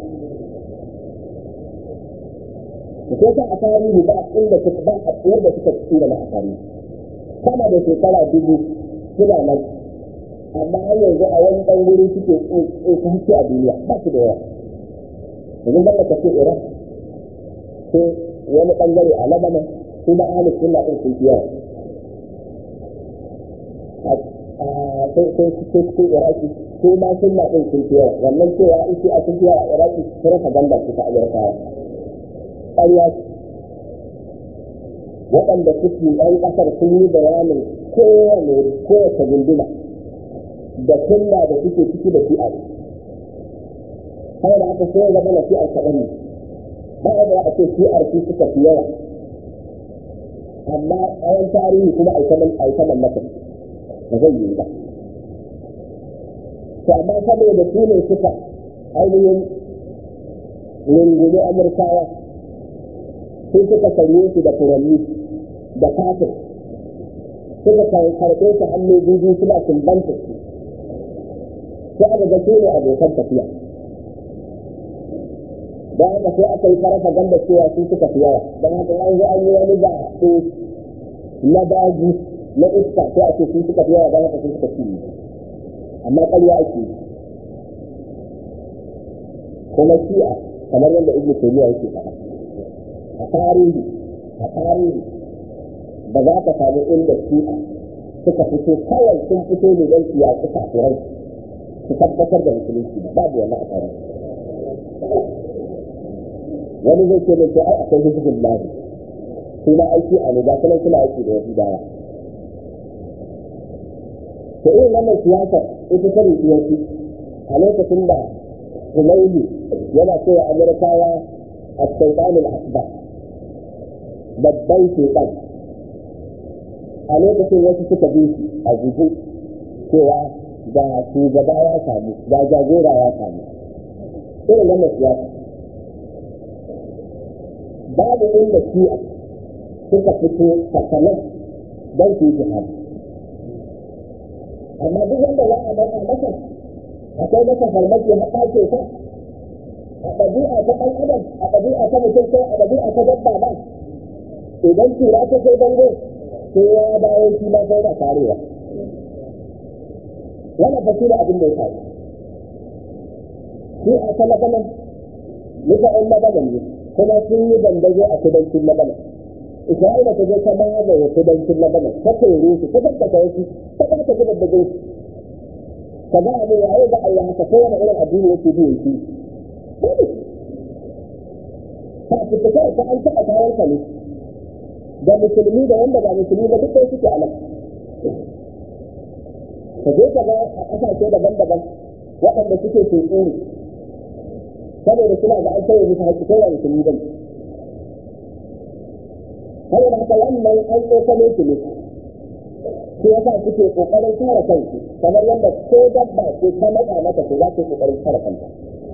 S1: ko ta a tarihi ba inda suka ba a yadda suka tsira na a tarihi sama da shekara dubu suna nan amma har yanzu a wani ɗan wuri suke tsoka a duniya ba su da yawa yanzu ban da kace iran ko wani ɓangare a labanan su ba ahli sunna ɗin sun fi yawa sai sai sai cikin iraki su ma sunna ɗin sun fi yawa wannan cewa in shi a sun fi yawa a iraki sun rasa ganda su ta amurkawa ƙarya waɗanda suke ɗan ƙasar sun yi bayanin kowane kowace gunduma da sunna da suke ciki da shi'a kawai da aka sai zama na shi'ar kaɗan ne ba a da a ce shi'ar su suka fi yawa amma tsawon tarihi kuma a yi ta mallaka ba zai yi ba to amma saboda su ne suka ainihin rungumi amurkawa sun suka karye su da furanni da kafin suka karɓe su hannu biyu suna sumbanta su sai aka ga su ne abokan tafiya don haka sai aka yi farafa ganda cewa su suka fi yawa don haka an zo an yi wani ba su na daji na iska sai a ce su suka fi yawa don haka su suka fi amma ƙarya ake yi kuma shi'a kamar yadda ibnu taymiya yake faɗa a tarihi a tarihi ba za ka samu inda shi'a suka fito kawai sun fito ne don su yaƙi kafirai su tabbatar da musulunci ba babu wannan a tarihi wani zai ce mai ai akwai hizbun lahi su ma aiki a ne ga kuma suna aiki da wasu dawa to irin wannan siyasar ita ta rubuci a lokacin da Humaini yana cewa Amurkawa a Sultanin Akbar babban shekan a lokacin wasu suka bi shi a gugu cewa ga shugaba ya samu ga jagora ya samu irin wannan siyasa babu inda shi'a suka fito sakamakon don su yi jihadi amma duk wanda za a masa masa akwai masa farmaki har ɗace ta a ɗabi'a ta ɗan adam a ɗabi'a ta mutum ko a ɗabi'a ta dabba ba idan tura ta kai bango sai ya dawo shi ma sai da karewa wannan fa shi da abin da ya faru shi a ta labanan nika ɗan labanan ne kuma sun yi dandazo a kudancin labanan isra'ila ta je ta magaye kudancin labanan ta tere su ta tabbata wasu ta tabbata gidan da gaisu ka ga abin yayi da Allah haka ko wani irin addini yake bi yake ta fita kai ka an taɓa kayan ka ne da musulmi da wanda ba musulmi ba duk dai suke a nan ka je ka ga a ƙasashe daban-daban waɗanda suke tuntuni saboda suna ga an sauya musu haƙƙi kai ba musulmi ba ne saboda haka wannan an tsokane su ne shi yasa suke kokarin kare kansu kamar yadda ko dabba ce ta matsa mata to za ta kokarin kare kanta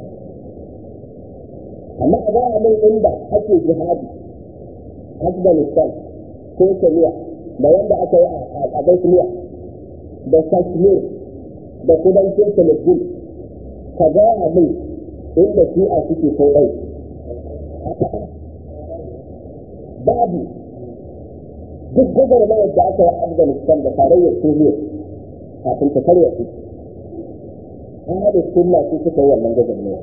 S1: amma a gaya min inda ake jihadi afghanistan ko kenya da wanda aka yi a bosnia da kashmir da kudancin philippines ka gaya min inda shi'a suke ko ɗai babu duk gwagwarmayar da aka yi afghanistan da tarayyar soviet kafin ta karya su an haɗa sunna su suka yi wannan gwagwarmayar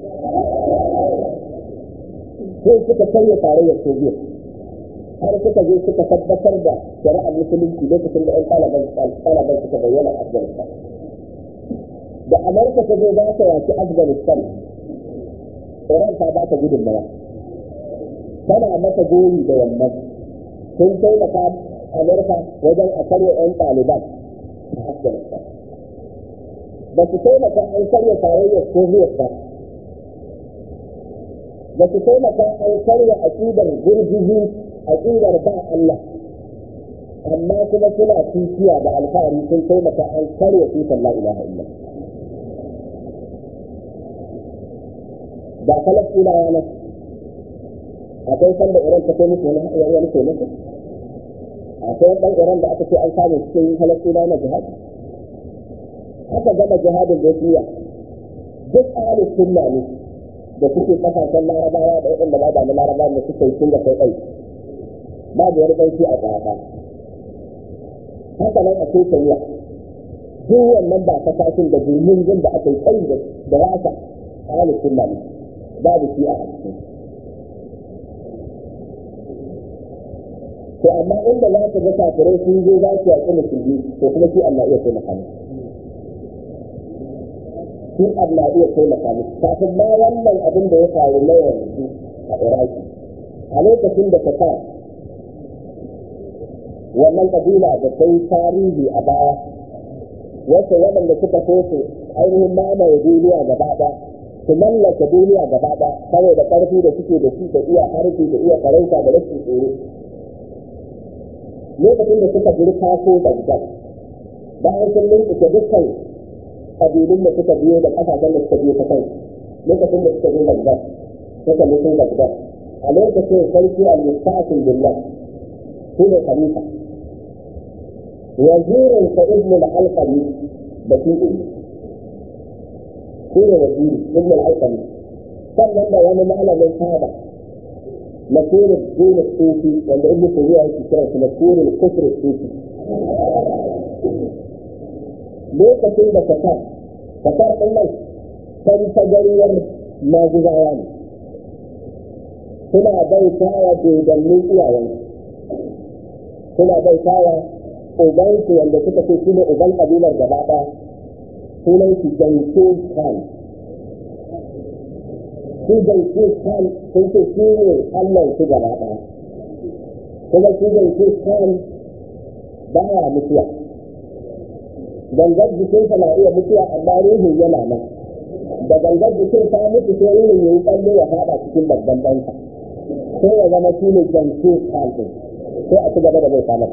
S1: sai suka karya tarayyar soviet har suka je suka tabbatar da shari'ar musulunci lokacin da 'yan ɗaliban suka bayyana a afghanistan da amurka ta zo za ta yaki afghanistan iran ta ba ta gudunmawa tana mata goyi da wannan sun taimaka amurka wajen a karya 'yan ɗaliban a afghanistan ba su taimaka an karya tarayyar soviet ba ba su taimaka an karya aƙidar gurguzu aƙidar ba Allah amma kuma suna tutiya da alfahari sun taimaka an karya tutar la ilaha illa ba falastinawa na akwai sanda iran ta kai musu wani wani taimako akwai ɗan iran da aka ce an samu cikin falastinawa na jihadi aka gama jihadin da ya duk ahalin sunna ne da suke kasashen larabawa da waɗanda ba da na larabawa da suke sun da kai ɗai babu wani ɗauki a ƙwaƙa haka nan a Kenya duk wannan ba kasashen da jirgin da aka yi kai da rasa ahalin sunna ne babu shi a cikin to amma inda za ka ga kafirai sun zo za su yaƙi musulmi to kuma shi Allah iya taimaka musu shi Allah iya taimaka musu kafin ma wannan abin da ya faru na yanzu a Iraki a lokacin da ta wannan kabila da ta yi tarihi a baya wasu waɗanda suka so su ainihin mamaye duniya gaba ɗaya su mallaka duniya gaba ɗaya saboda ƙarfi da suke da shi da iya harfi da iya farauta da rashin tsoro lokacin da suka jiri kaso Baghdad bayan sun linkuke dukkan kabilun da suka biyo da ƙasashen da suka biyo ta kai lokacin da suka zo Baghdad suka mutu Baghdad a lokacin sarki al-mustaqim billah shi ne khalifa wazirin sa ibn al-alqami da shi ne shi ne waziri ibn al-alqami sannan da wani malamin saba نصير الدين الصوفي ولا ابن تيميه يذكر في نصير الكفر الصوفي lokacin da kasar kasar ɗin nan san tagariyar maguzawa ne suna bautawa dodannin iyayen suna bautawa ubansu wanda suka ce shi ne uban kabilar gaba ɗaya sunan shi janke khan shi janke khan sun ce shi ne allah su gaba ɗaya kuma shi janke khan baya mutuwa gangar jikinsa na iya mutuwa amma ruhin yana nan da gangar jikin ta mutu sai ruhin ya yi tsalle ya fada cikin babban ɗansa sai ya zama shi ne janke kalfin sai a ci gaba da bai kama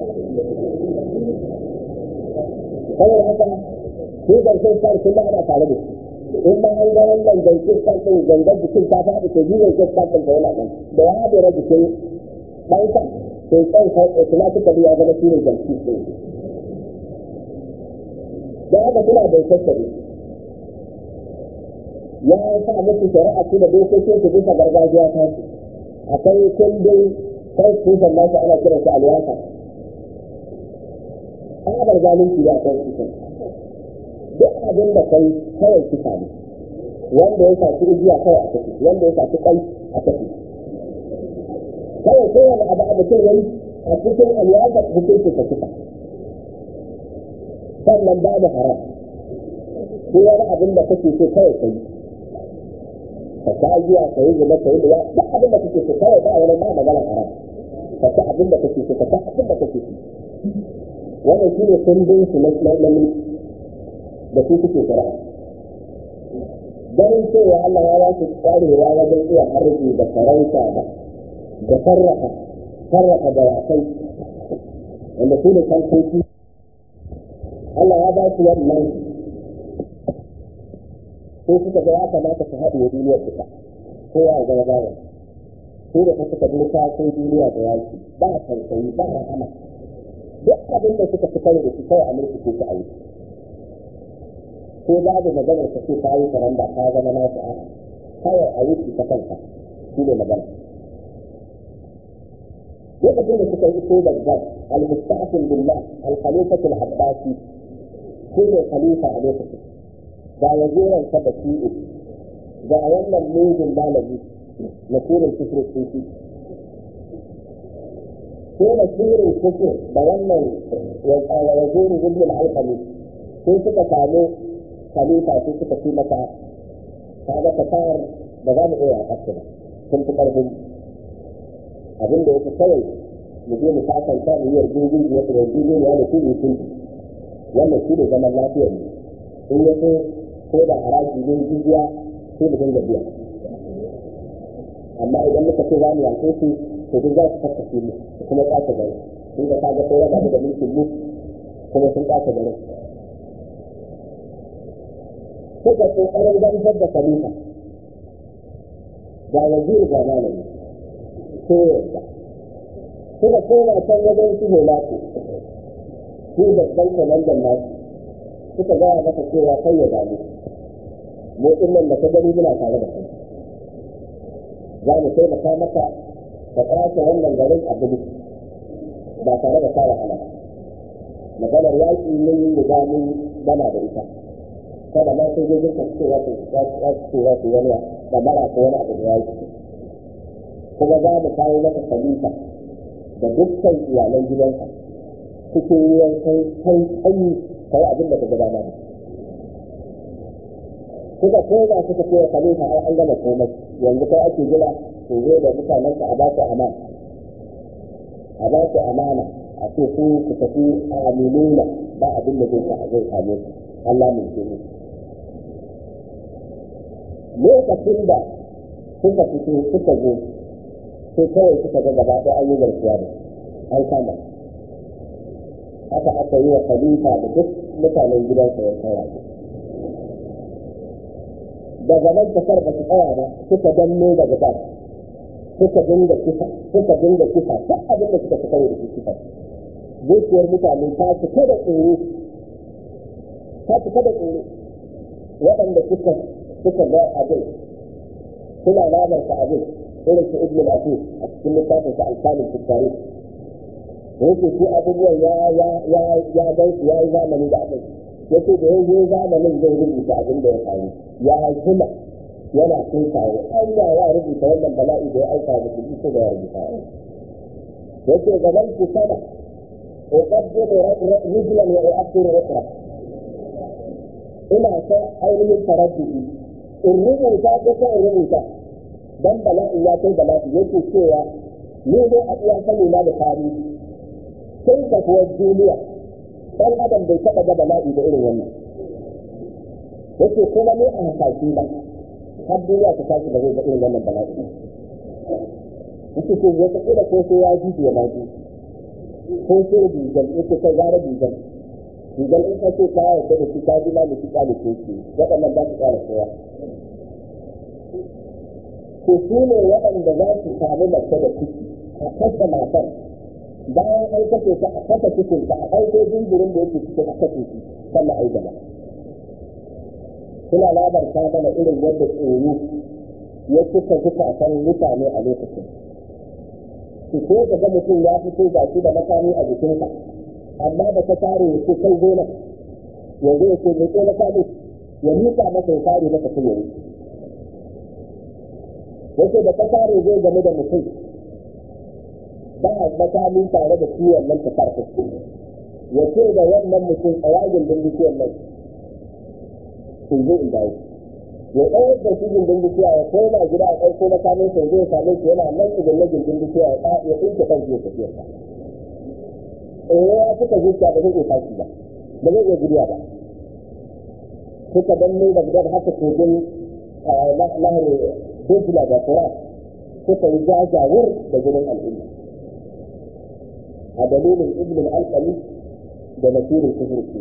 S1: saboda haka shi janke kalfin ana tare da shi in ma an ga wannan janke kalfin gangar jikin ta faɗi to shi janke kalfin da yana nan da ya haɗe jikin ɗansa sai tsan automatically ya zama shi ne janke kalfin da haka suna bai tattare ya sa musu shari'a su da dokokin su bisa gargajiya ta su akwai kundin constitution nasu ana kiran su alwasa tsabar zalunci da constitution duk abin da kai kawai kisa ne wanda ya shafi igiya kawai a tafi wanda ya shafi kai a tafi kawai kowane abu a mutum yayi a cikin alwasa hukunci ka kisa sannan babu haram ko wani abin da kake so kawai kai ka ta ajiya ka yi zuba ka yi luwa duk abin da kake so kawai ba wani ba magana haram ka ta abin da kake so ka ta abin da kake so wannan shi ne kundin su na mulki da su suke shari'a ganin cewa Allah ya ba su kwarewa wajen iya harbi da farauta da da sarrafa sarrafa dawakai wanda su da kankoki Allah ya ba su wannan sai suka ga ya kamata su haɗe duniyar duka ko ya zama bawa su da ta suka duka sai duniya da yaki ba tausayi ba rahama duk abin da suka fitar da su kawai a mulki ko su ayi ko babu maganar ka ce kayi karanda ka zama nasu a kawai a yi ta kanka shi ne magana lokacin da suka yi so da zab al-musta'fin billah al-khalifatu al-abbasi shi ne khalifa a lokacin ga waziran sa da shi'u ga wannan mugun malami na surin kufur sufi ko da surin kufur da wannan wazirin ibn al-alqami sai suka samu khalifa sai suka fi mata kaga kasar da za mu iya a ba sun fi karfin abin da yake kawai mu je mu kasanta mu yi yarjejeniya da yarjejeniya da su ne sun wannan shi ne zaman lafiyar mu in ya so ko da haraji ne jijiya sai mu dinga biya amma idan muka ce za mu yanke su to duk za su kakkace mu kuma ƙasa gari sun ga kaga sai raba da mulkin mu kuma sun ƙasa gari suka ƙoƙarin gamsar da khalifa ga waziri ga malami sai yadda suka koma can wajen su holatu su babban kwamandan nasu suka gaya masa cewa kai ya damu mu nan da ka gani muna tare da kai za mu taimaka maka ka kwace wannan garin abu ba tare da fara hala maganar yaƙi mun yi riga mun gama da ita kada ma sai dai ka ce za su ce za su wani da mara ko wani abu da yaƙi kuma za mu kawo maka khalifa da dukkan iyalan gidanka cikin ruwan kai kai kai kai abin da ka gaba da suka koma suka ce khalifa ai an gama komai yanzu kai ake jira su zo da mutanen ka a ba su amana a ba su amana a ce su ku tafi aminuna ba abin da zai zai same su Allah mai ce mu lokacin da suka fito suka zo sai kawai suka ga gaba ɗaya an yi garkuwa da an kama haka aka yi wa khalifa da duk mutanen gidansa ya kawai daga nan kasar ba su tsaya ba suka danne daga ba suka dinga kisa suka dinga kisa duk abin da suka fitar da kisa zuciyar mutane ta cika da tsoro ta cika da tsoro waɗanda suka suka ga abin suna labarta abin irin su ibn al-asir a cikin littafin sa alkalin fiskari da yake shi abubuwan ya ya ya ya gan su ya yi zamani da abin yake da yanzu zamanin zai rubuta abin da ya faru ya jima yana kai kawo Allah ya rubuta wannan bala'i da ya aika da shi ko da ya rubuta yake gaban ku sana uqaddimu rijlan wa u'akhiru ukhra ina ta ainihin taraddudi in rubuta ko ko in rubuta dan bala'i ya kai bala'i yake cewa ni ne a iya sani na da tarihi sai da kuwa duniya dan adam bai taɓa ga bala'i da irin wannan yake kuma ne a hasashe ba har duniya ta tashi da zai ga irin wannan bala'i yake ko wata kila ko sai ya ji ya ma ji ko sai digal yake kai gara digal digal in ka ce ka yarda da shi ka ji ma da shi ka da ke shi waɗannan ba su ƙara kowa ko su ne waɗanda za su samu mace da ciki a kasa matar bayan an kashe ta a kasa cikin ta a ɗauko jinjirin da yake cikin a kashe shi sannan ai gaba suna labarta mana irin yadda tsoro ya cika zukatan mutane a lokacin su ko ka ga mutum ya fito ga shi da makami a jikinsa amma da ta tare ya ce kai gona yanzu ya ce mai ko makami ya miƙa masa ya tare masa kuma ya yake da ta tare zai game da mutum ba a makami tare da ciwon nan ta farko ya ce da wannan mutum a yagin din bishiyar nan sun zo in dawo ya ɗaukar da shi gindin bishiya ya koma gida a ɗauko makamin sai zai same shi yana nan idan na gindin bishiya ya ɗa ya ɗinke kan ya tafiyar sa eh ya suka zuciya ba zai iya tashi ba ba zai iya gudiya ba suka danne da gidan haka kogin lahar dukula da kura suka yi jajawar da gidan al'umma a dalilin ibn al-alqami da nasirin kufurki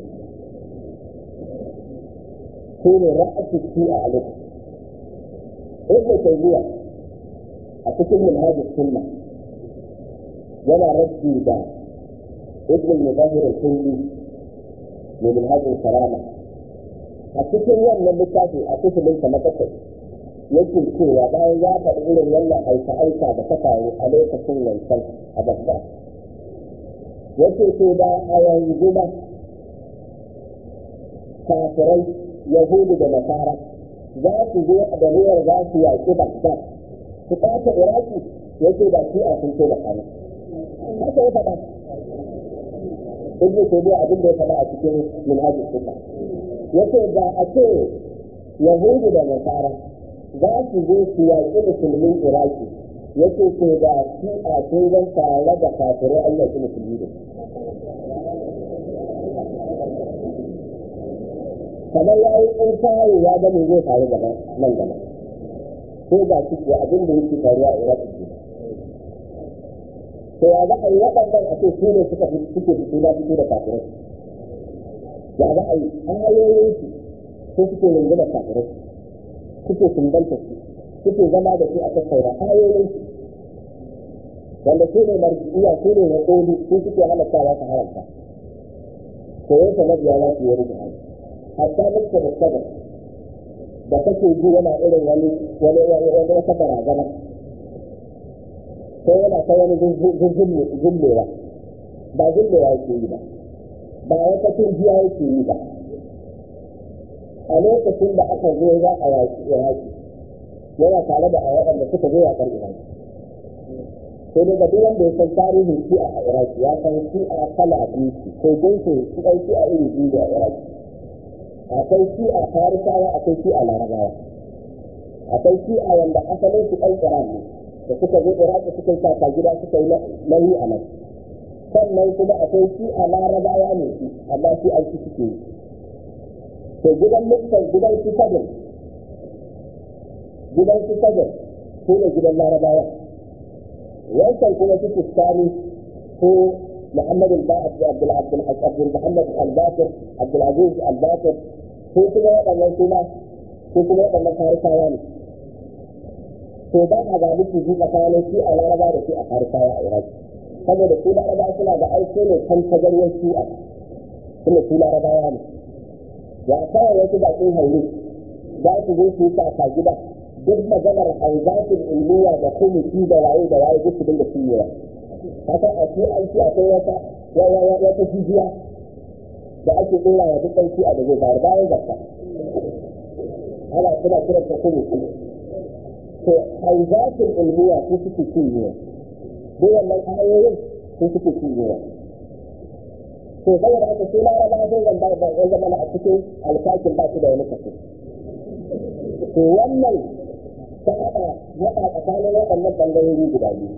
S1: su ne ra'asu shi a alif ibn tayyiya a cikin manhajus sunna yana rabbi da ibn mudahir al-kulli ne manhajul karama a cikin wannan littafi a cikin sa na bakwai yake cewa bayan ya faɗi irin wannan aika-aika da ta faru a lokacin wancan a babba yake ce da a yanzu ba kafirai yahudu da nasara za su zo da ruwar za su yaƙi bagdad su ɓata iraki yake da shi a sun da kanu haka ya faɗa ibnu taymiya abin da ya faɗa a cikin minhajus sunna yace da a ce yahudu da nasara za su zo su yaƙi musulmin iraki yake ce da shi a sun tare da kafirai Allah su musulmi da kamar ya yi ƙirƙari ya ga me zai faru gaba nan gaba ko ga shi ko abin da yake faruwa a Iraq ke to ya za a yi waɗannan a ce su ne suka fi suke fito da fito da kafirai ya za a yi ayoyin su ko suke yanzu da kafirai suke sumbanta su suke zama da su a tattauna ayoyin su wanda su ne marjiya su ne na ƙoli su suke halattawa su haramta to yanka mabiya za su yi rubuta hatta mutu da sabar da kake ji yana irin wani wani wani wata barazana sai yana ta wani zullewa ba zullewa yake yi ba ba wata turjiya yake yi ba a lokacin da aka zo za a yaki iraki yana tare da a waɗanda suka zo yaƙar iraki sai daga duk wanda ya san tarihin shi'a a iraki ya san shi'a kala biyu ko jinsin su ɗan shi'a iri biyu a iraki akwai shi'a farisawa akwai shi'a larabawa akwai shi'a wanda asalin su ɗan iran ne da suka zo iraki suka yi kaka gida suka yi nauyi a nan sannan kuma akwai shi'a larabawa ne su amma shi an ci suke yi to gidan mutan gidan su sadin gidan su sadin su ne gidan larabawa wancan kuma su fuskani ko محمد عبد عبد عبد عبد محمد الباكر عبد العزيز الباكر ko kuma waɗannan suna ko kuma waɗannan farisawa ne to ba a ga miki ji tsakanin shi a laraba da shi a farisawa a iraki saboda su laraba suna da aiki ne kan tagarwar shi'a kuma su larabawa ne ya kawai wasu baƙin haure za su zo su yi kaka gida duk maganar hauzatin ilmiya da komiti da waye da waye duk su dinga ciyewa haka a ci an ci akwai wata wata jijiya da ake ɗora wa duk ɗauki a da zai bayar bayan zakka ana suna kiran ta kuma su to haizatin ilmiya su suke cinyewa duk wannan ayoyin su suke cinyewa to saboda haka sai laraba sun zamba ba ya zama a cikin alfakin ba su da wani kaso to wannan ta haɗa haɗa tsakanin waɗannan ɓangarori guda biyu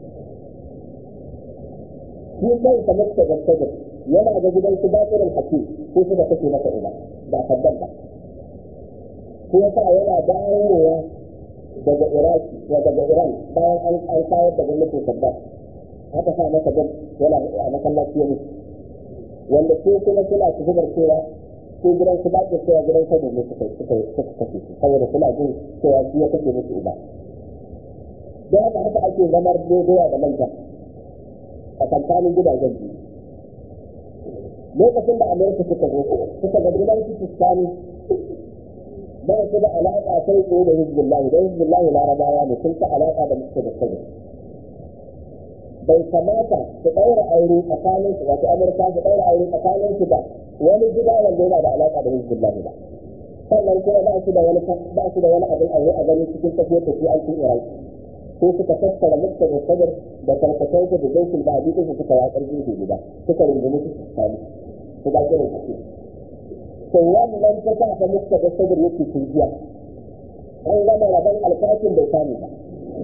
S1: shi kai ta mutu da sabir yana da gidan su bakirin hakim ko su da kake masa uba ba kaddan ba ko yasa yana dawowa daga iraki ko daga iran bayan an an kayar da gwamnatin saddam aka sa masa gab yana a masallaci ya mutu wanda ko kuma suna su zubar cewa ko gidan su bakin cewa gidan sabir ne suka suka suka kashe su saboda suna jin cewa shi ya kashe musu uba da haka haka ake zamar doya da manja a tsakanin gidajen biyu lokacin da amurka suka zo suka ga gidan su fuskani ba su da alaƙa sai tsaye da hizbullahi da hizbullahi larabawa ne sun ta alaƙa da musu da sabi bai kamata su ɗaura aure tsakanin su wato amurka su ɗaura aure tsakanin su da wani gida wanda yana da alaƙa da hizbullahi ba sannan kuma ba su da wani ba su da wani abin aure a ganin cikin tafiyar da su an cin iraki sai suka tattara mutta da sadar da karkatar da zaikin da hadisin su suka yaƙar gefe guda suka rungumi su sami su ba kiran su to wannan ta sa ta mutta da sadar yake tunjiya an gama rabon alfakin bai samu ba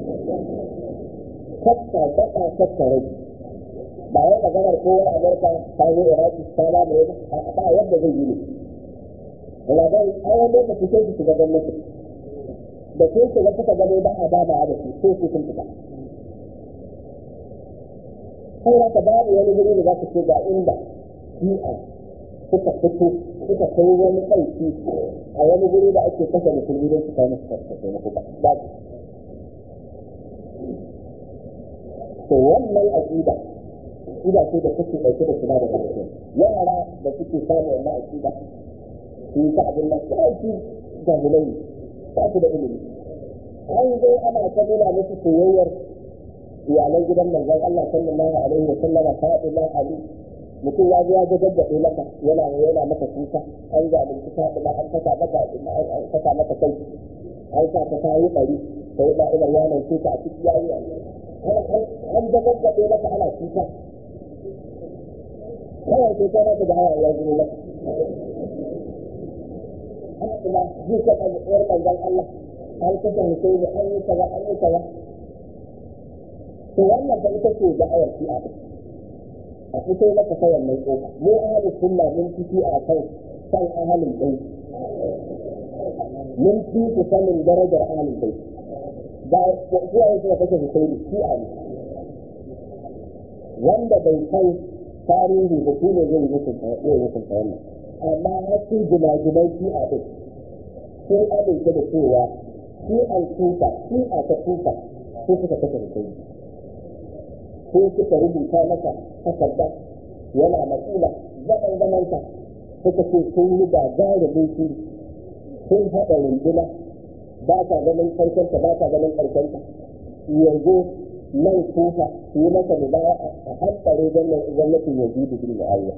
S1: tatta tatta tatta rai ba wai maganar kowar amurka ta zo iraki ta ba mai ba yadda zai yi ne rabon an lokaci sai su shiga gwamnati da sun shiga suka gano ba a dama da su sai su sun fita sai za ka babu wani guri da za ka ce ga inda shi'a suka fito suka kai wani ɗauki a wani guri da ake kasa musulmi don su kai musu taimako ba babu to wannan aƙida aƙida ce da take ɗauke da kula da mutum yara da suke samun wannan aƙida su yi ta abin nan su jahilai ba su da ilimi an zo ana ta nuna musu soyayyar iyalan gidan manzon Allah sallallahu alaihi wa sallam Fatima Ali mutum ya zo ya ga gaddabe maka yana yana maka kuka an ga mun kuka da an saka maka an saka maka kai an sa ta tayi bari sai da Umar ya nan kuka a cikin yayi an ga gaddabe maka ana kuka kawai sai kai maka da hawa ya zo maka Fatima ji ka da manzon Allah an kasa Husaini an yi kaza an yi kaza to wannan fa ita ce da'awar shi'a a fito maka ta wannan kofa mu ahalin sunna mun fiti a kan san ahalin bai mun fi ku sanin darajar ahalin bai ba kuwa yake da kake husaini shi'a ne wanda bai san tarihi da shi ne zai hukunta zai hukunta wannan amma hasu gina-ginan shi'a din sun amince da cewa shi'an tufa shi'a ta tufa ko suka kashe husaini ko suka rubuta maka takarda yana matsala zaman zamanta suka ce sun yi gagarumin shiri sun haɗa runduna ba ta ganin karkenta ba ta ganin karkenta yanzu nan kufa su yi masa mubaya a hankali gwamnatin yanzu da bin mu'ayya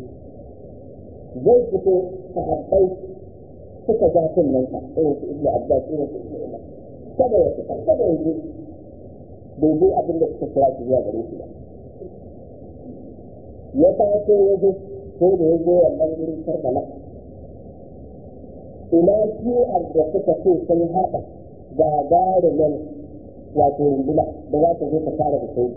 S1: zai fito a hankali suka ja kunnen ka irin su ibnu abbas irin su ibnu umar kada ya fita kada ya je bai zo abin da suka kira shi zuwa gare shi ba ya taso ya zo ko da ya zo wannan wurin karbala ina shi'ar da suka ce sun haɗa gagarumin wato runduna da za ta zo ta fara da sai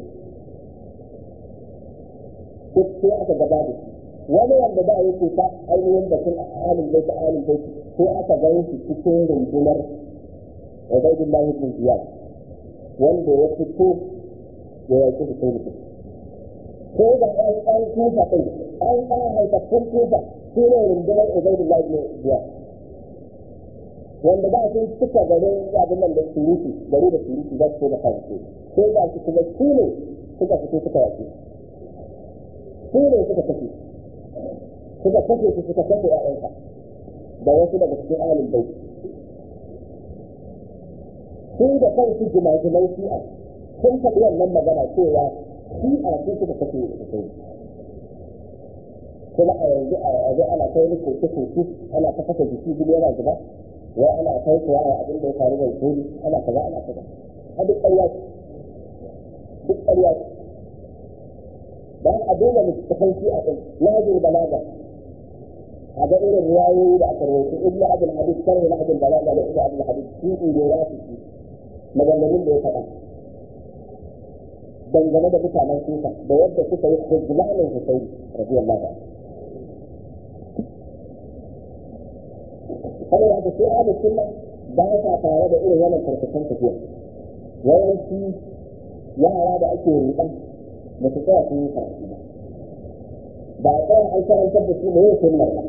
S1: duk sai aka gaba da shi wani wanda ba yake ta ainihin batun alin bai ta alin bai sai aka gani shi cikin rundunar Ubaidullahi ibn Ziyad wanda ya fito da ya ci da mutum. Ko da an an kufa ɗin, an an haifaffun kufa shi ne rundunar Ubaidullah ibn Ziyad. Wanda ba sun cika garin abin nan da surutu, gari da surutu za su da kansu. Sai ga su kuma shi ne suka fito suka yaƙi. Shi ne suka kashe. Suka kashe su suka kashe ‘ya'yansa da wasu daga cikin ahalin baiti. su da kansu jimajiman shi'a sun faɗi wannan magana cewa shi'a sun suka kashe da kai kuma a yanzu a yanzu ana kai ni koke koke ana ta kasa jiki gudu yana zuba wai ana kai kuwa a abin da ya faru da kodi ana kaza ana kaza a duk ƙarya ce duk ƙarya ce dan a dole mu tafan shi'a din najin balaga a ga irin riwayoyi da aka rawaito ibnu abdul hadid sharh najin balaga da ibnu abdul hadid shi ne ya fi maganganun da ya faɗa dangane da mutanen kufa da yadda suka yi hujjulanin husaini radiyallahu anhu kada ya sai ahlus sunna ba sa tare da irin wannan karkashin tafiya yawanci yara da ake riƙa da su tsaya sun yi karatu ba ba a tsaya an karantar da su da yin sunnar ba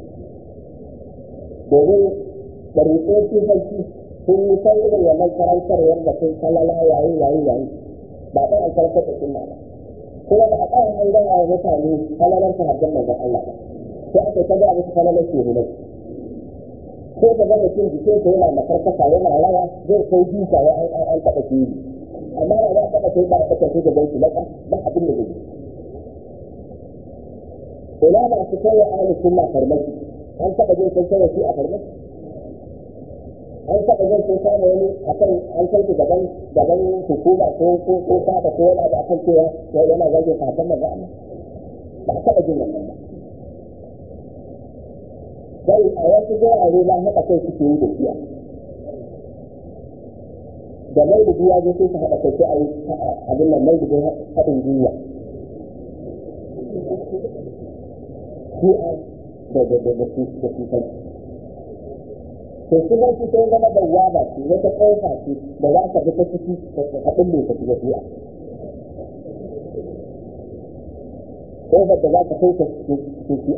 S1: domin ɗariƙoƙin sarki sun yi san irin wannan karantarwar da sun kalala yayi yayi yayi ba ɗan an karantar da sunna ba kuma ba a ɗaya an gaya wa mutane kalalar sahabban manzon Allah ba sai aka ta gaya musu kalalar shehunai ko ka ga mutum jikin sa yana makarkata yana rawa zai kai duka ya an an taɓa shi amma da za a taɓa sai ba a taɓa sai da gansu laka ba abin da zai ina ba su kai wa ahlus sunna farmaki an taɓa jin sun kai shi a farmaki an taɓa zai sun samu wani a kan an kai su gaban gaban hukuma ko ko ko fada ko wani abu akan cewa yana zagin fatan manzo Allah ba a taɓa jin wannan ba sai a wasu gurare na haɗa kai suke yi da shiya da mai da biya zai su haɗa kai sai a yi abin nan mai da haɗin gwiwa shi'a da da da da su da su kai to kuma shi sai zama da waba ce wata ƙofa ce da za ka bi ta ciki ka ɗin ka shiga shi'a ƙofar da za ka kai ka cikin shi'a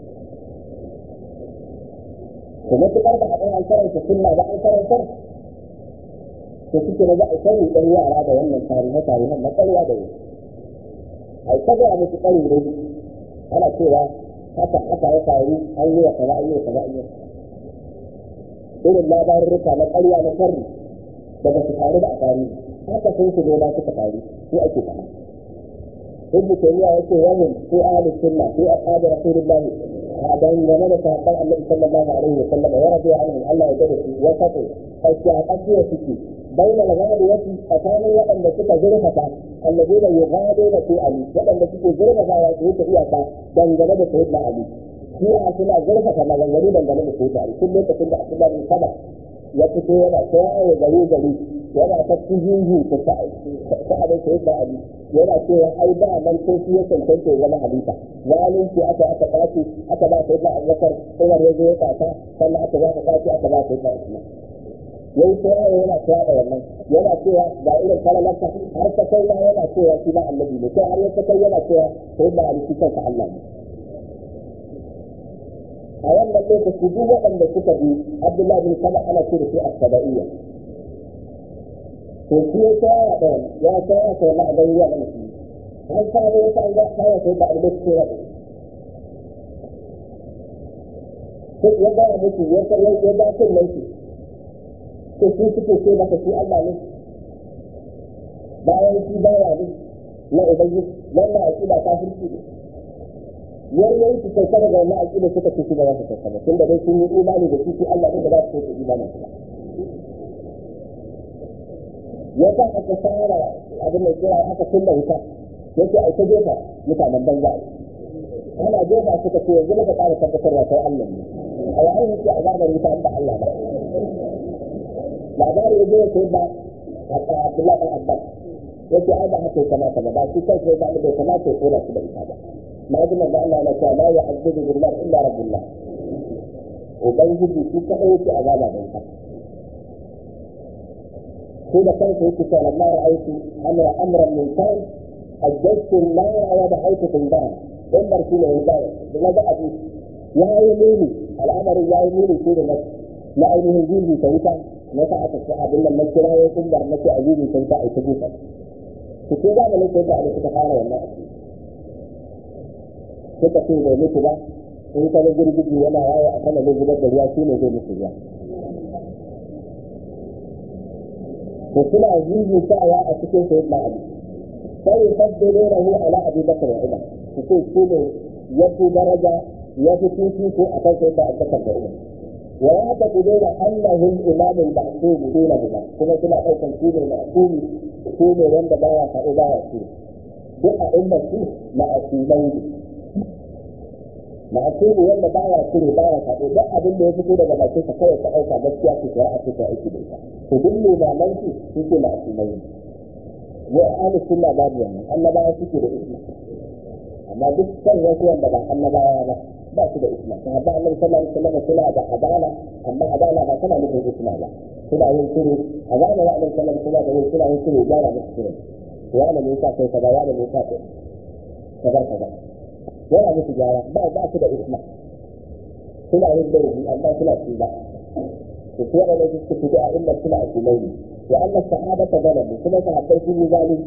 S1: to matuƙar da haɗin an karanta sunna ba an karanta to suke da za a sani ɗan yara da wannan tarihe tarihen na ƙarya da yi a ta gaya musu ƙari dai ana cewa haka haka ya faru an yi wa kaza an yi wa kaza an yi wa irin labarurruka na ƙarya na sharri daga su faru da a tarihi haka sun su zo suka faru su ake faɗa ibn taymiya yace wahum fi ahli sunna fi ashabi rasulillahi a dangane da sahabban annabi sallallahu alaihi wa sallam ya rabu anhu Allah ya gada su wa fatu ashaqiya suke bainal ghadiyati tsakanin waɗanda suka zurfafa alladheena yughaduna fi ali waɗanda suke zurfafa su yi iyaka dangane da sayyidina ali shi a suna zurfafa maganganu dangane da sayyidina ali tun lokacin da abdullahi bin saba ya fito yana kowa gari gari yana ta kijinji ta sa'adar sai da ali yana cewa ai da nan ko shi ya cancanta ya zama halifa zalunci aka aka kwace aka ba sai da abubakar umar ya zo ya kwata sannan aka ba ka kwace aka ba sai da usman yayi ta yawo yana cewa da wannan yana cewa ga irin kalalarsa har ta kai ma yana cewa shi ma annabi ne sai har ya ta kai yana cewa sai da ali shi kansa Allah ne a wannan lokaci duk waɗanda suka bi Abdullahi bin Saba ana ce da su as-saba'iyya to shi ya tsaya da ya tsaya da na da ya da shi an sa da wata an ga tsaya sai da Allah ce da to ya ga mutu ya ga ya ga kun nan shi to shi suke ce da shi Allah ne bayan shi baya ne na ubangiji wannan akida kafirci ne yaryayi su sauka daga wannan aƙida suka ce shi ba za su sauka ba tun da dai sun yi imani da shi shi Allah ne da za su sauka imanin su ya sa aka fara abin da kira aka kunna wuta ya ce aika jefa mutanen banza ana jefa suka ce yanzu muka ƙara tabbatarwa kai Allah ne a yayin yake azabar wuta ba Allah ba labari ya je ya sai ba a Abdullahi ɗan Abbas ya ce ai ba haka ya kamata ba ba shi kansa ya zaɓi bai kamata ya kona su da ita ba ما قلنا بأن أنا لا يعذب بالله إلا رب الله وبنجد في كأية عذاب بيتا حين كانت هيك لما رأيت أمر أمرا من كان أجدت النار ودعيت في النار انظر في العبادة بماذا أبي يا يميني الأمر يا يميني في نفس لا أينه جيبي سيتا نفعت الصحاب إلا المسكرة يتنظر نفسي أجيبي سيتا أتجيبا فكذا ما ليس يدعى لكتفارة والله suka ce bai mutu ba in ka ga girgiji yana yawo a sama zai zubar da ruwa shi ne zai mutu ruwa to suna zizi sa'awa a cikin sayyid na ali sai ya faddare rahu ala abi bakar wa umar su ce shi ne ya fi daraja ya fi fifiko a kan sayyid da abubakar da umar wa ya ta kudura annahu al-imam al-ma'sum dunahuma kuma suna daukan shi ne ma'sumi shi ne wanda baya faɗo baya shi duk a ummati ma'asumai ne ma'asumi wanda baya shiri baya faɗo duk abin da ya fito daga bakin sa kawai ka ɗauka gaskiya ce shari'a ce ta aiki da ita to duk limaman su suke ma'asumai ne wa ahli sunna babu wannan annabawa suke da isma amma duk kan wasu wanda ba annabawa ba ba su da isma ta ba annabi sallallahu alaihi wasallam suna da adala amma adala ba tana nufin isma ba suna yin shiru a zamanin annabi sallallahu alaihi wasallam suna yin shiru gyara musu shiru ya ne yasa kai kaza ya ne yasa kai kaza kaza yana musu gyara ba ba su da isma suna yin laifi amma suna ci ba to su waɗanda suke fito a inda suna a kumai ne wa Allah sahaba ta gana mu kuma sahabbai sun yi zalunci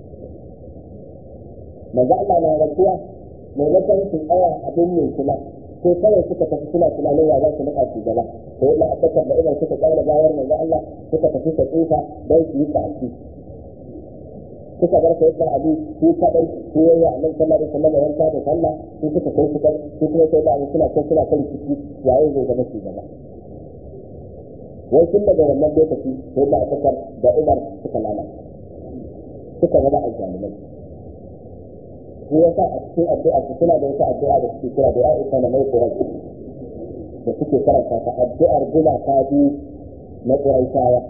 S1: manzo Allah na rasuwa maimakon su tsaya abin ne kuma sai kawai suka tafi suna tunanin ya za su nika su gaba to yadda abbakar da idan suka tsara bayar manzo Allah suka tafi ta tsufa don su yi ta'aki suka bar sai da abi su kadai su yayi annabi sallallahu alaihi wasallam yanka da sallah su suka kai suka su kuma sai da suna kai suna kai ciki yayi zai zama shi gaba wai tun daga wannan lokaci sai da Abubakar da Umar suka lana suka zama aljalimai shi yasa a cikin addu'a su suna da wata addu'a da suke kira da aisha na mai kurai da suke karanta ta addu'ar gina ta biyu na ƙuraishawa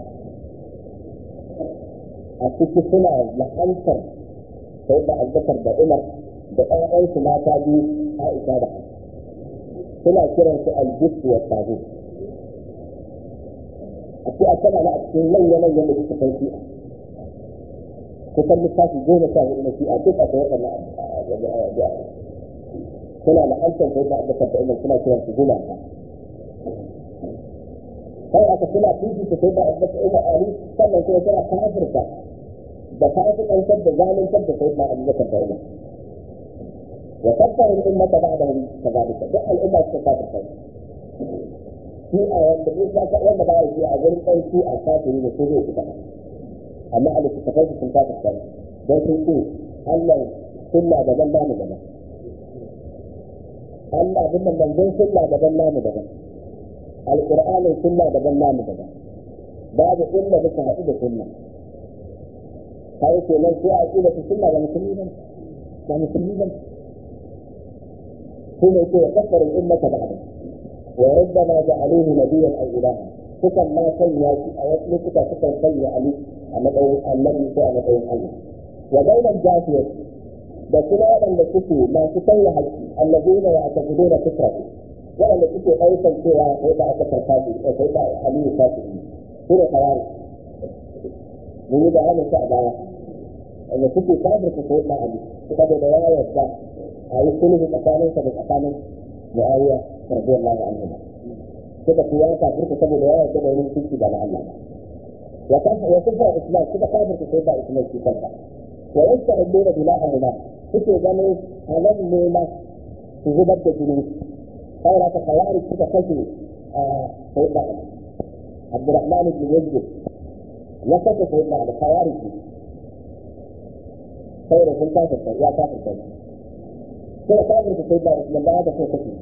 S1: a ciki suna la'antar sai da albakar da umar da ɗayansu mata biyu aisha da suna kiran su aljisu wa tabu a ce a tana na a cikin manya-manyan da suka kai shi'a kusan littafi goma sha hudu na shi'a duk a kai waɗannan addu'a suna la'antar sai da albakar da umar suna kiran su goma ta kai aka suna fifita sai da albakar umar ali sannan kuma suna kafirta da fasikantar da zaluntar da sai da abubakar da umar wa tabbara al'ummata ba'dahu kadhalika duk al'umma suka kafirta shi a wanda bai sa wanda ba shi a gurin kai shi a kafiri ne ko zai fita amma a littattafai su sun kafirta don sun ce Allah sunna daban namu daban Allah bin nan manzon sunna daban namu daban alqur'anin sunna daban namu daban babu inda muka haɗu da sunna kai ke nan sai a kila su sunna ga musulmi ba ga musulmi ba ko ne ke kafar ummata ba'da wa rabbana ja'aluhu nabiyyan aw ilaha sukan ma sanya shi a wasu lokuta sukan sanya Ali a matsayin annabi ko a matsayin Allah wa bainan jafiyar da kuma waɗanda suke masu sanya haƙƙi allazina ya taqiduna fitratu waɗanda suke ɗaukar cewa sai da aka karfafi sai da Ali ya kafi su ne kawai mun yi bayanin sa a baya wanda suke kafirta sai da Ali saboda ya yarda a yi sulhu tsakaninsa da tsakanin Muawiya radiyallahu anhu suka fi ya kafirta saboda ya yarda da wani ciki da Allah ya kafa ya kafa Islam suka kafirta sai da Islam shi kanka wa yasta'iduna bila'ahuma suke ganin halal ne ma su zubar da jini saboda ka kawari suka kashe a sai da Abdurrahman ibn Yazid ya kashe sai da kawari saboda sun kafirta ya kafirta suka kafirta sai da Islam ba da sai kashe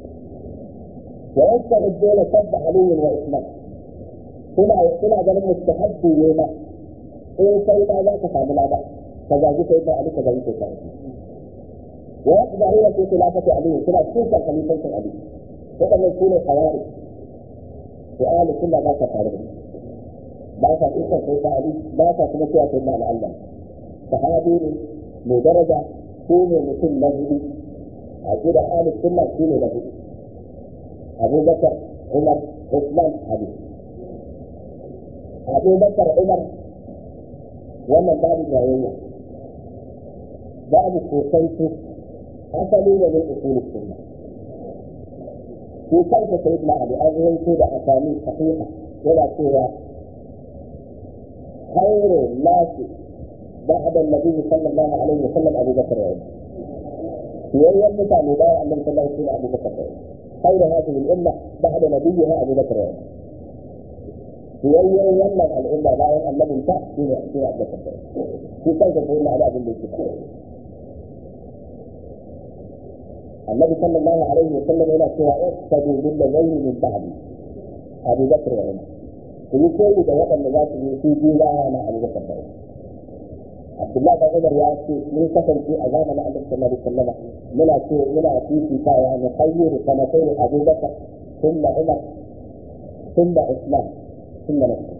S1: ويستعدون سب علي وإسلام هنا هنا قال مستحب يوما إن سيدا لا تفعل لا بأس فجاء سيدنا علي كذا سيدنا ويقضى في خلافة علي كلا سوسا خليفة علي وكما يكون خوارج سؤال كل ما تفعله ba sa kusa sai da Ali ba sa kuma cewa sai da Allah sahabi ne mai daraja ko ne mutum na hudu a gida Ali sunna shi ne na hudu أبو بكر عمر عثمان علي أبو بكر عمر ومن باب الجاهلية باب كوكيت أصلي من أصول السنة كوكيت سيدنا علي أظهر كده أسامي صحيحة ولا سوى خير الناس بعد النبي صلى الله عليه وسلم أبو بكر وعمر في أيام مثال مبايع النبي صلى الله عليه وسلم أبو بكر وعمر خير هذه الأمة بعد نبيها أبو بكر وعمر يوم يمنع الأمة لا الذي انتهى في في أبو بكر في كيف تقول على أبو بكر النبي صلى الله عليه وسلم إلى سوى اقتدوا بالذين من بعدي أبو بكر وعمر في كل دوات النجاة في جيلانا أبو بكر وعمر عبد الله بن عمر يا أخي من كفن في أذان النبي صلى الله عليه وسلم muna ce muna fifita ya na khayru sanatain Abu Bakar thumma Umar thumma Usman thumma nafsi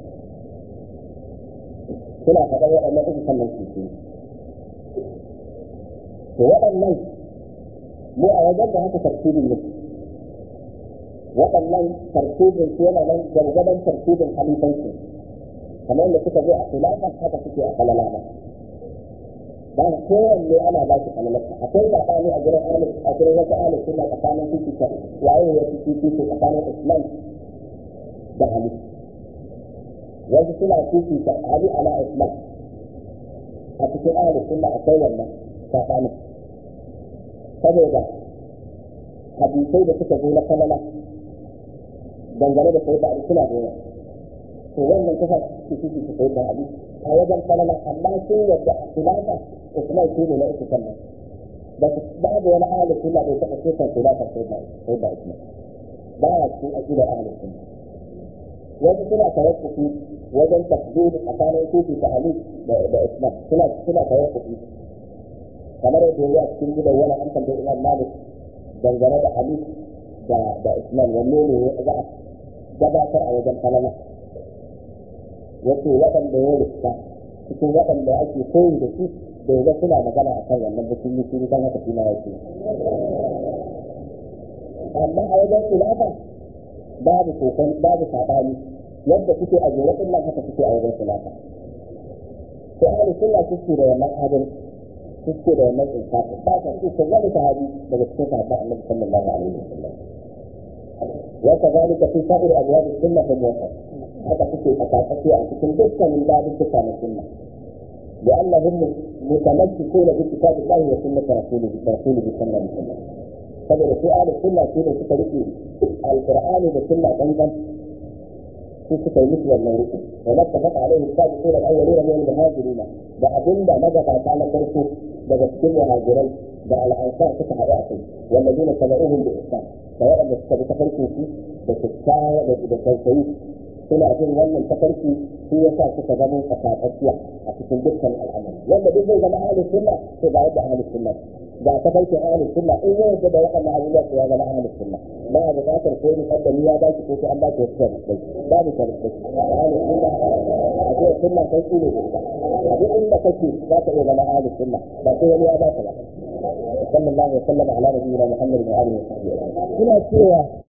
S1: suna faɗa waɗannan uku sannan su ce to waɗannan mu a wajen da haka tartibin ne waɗannan tartibin su yana nan gargadan tartibin halifansu kamar yadda suka zo a khilafa haka suke a kalalama ba kowanne ana ba shi kalalarsa akwai zaɓani a gurin ahli a gurin wasu ahli suna tsakanin fifita waye ya fi fifita tsakanin islam da ali wasu suna fifita ali ala islam a cikin ahli suna akwai wannan tsakanin saboda hadisai da suka zo na kalala dangane da sai da ali suna da yawa to wannan kasa su fifita sai da ali a wajen kalala amma sun yadda a khilafa Usman shi ne na uku sannan ba su babu wani ahalin sunna bai taɓa cikin khilafar sai da sai da Usman ba ya cikin aqidar ahalin sunna wasu suna tawaffufi wajen tafsir tsakanin kufi ta Ali da Usman suna suna tawaffufi kamar yadda ya cikin gidan wani an tambayi Imam Malik dangane da Ali da da Usman wanne ne ya za a gabatar a wajen kalama yace waɗanda ya rikta cikin waɗanda ake koyi da su da yanzu suna magana a kan wannan mutum yi shiri don haka shi ma yake amma a wajen khilafa babu kokon babu sabani yadda kuke a jere din nan haka kuke a wajen khilafa to ahli sunna suke da wannan adal suke da wannan insafi ba ka ce ko wani sahabi daga cikin sahabban Annabi sallallahu alaihi wasallam wa kadhalika fi sa'ir abwab as-sunnah fa muwaffaq haka kuke a tsakatsaki a cikin dukkanin babin na sunna لأنهم متمسكون بكتاب الله وسنة رسوله رسوله صلى الله عليه وسلم saboda su ahli sunna su ne suka rike alqur'ani da sunna dangan su suka yi musu wannan rike wa lakka fata alaihi sabiquna al-awwalun min al-muhajirin da abinda magabata na farko daga cikin muhajirai da al-ansar suka haɗu a kai walladina tabi'uhum bi ihsan da waɗanda suka bi tafarkin su da kyakkyawa da da tausayi suna jin wannan tafarki shi yasa suka zama tsakatsakiya a cikin dukkan al'amari wanda duk zai zama ahli sunna to ba yadda ahli sunna ga ta farkin ahlus sunna in ya yarda da waɗannan abubuwa to ya zama ahlus sunna ba a buƙatar ko ni kaddami ya baki ko sai an baki wasu sharuɗai babu sharuɗai ahlus sunna a ce sunna kai ne a duk inda kake za ka iya zama ahlus sunna ba sai wani ya baka ba sallallahu alaihi wa sallam ala nabiyina muhammadin wa alihi wa sahbihi
S2: suna cewa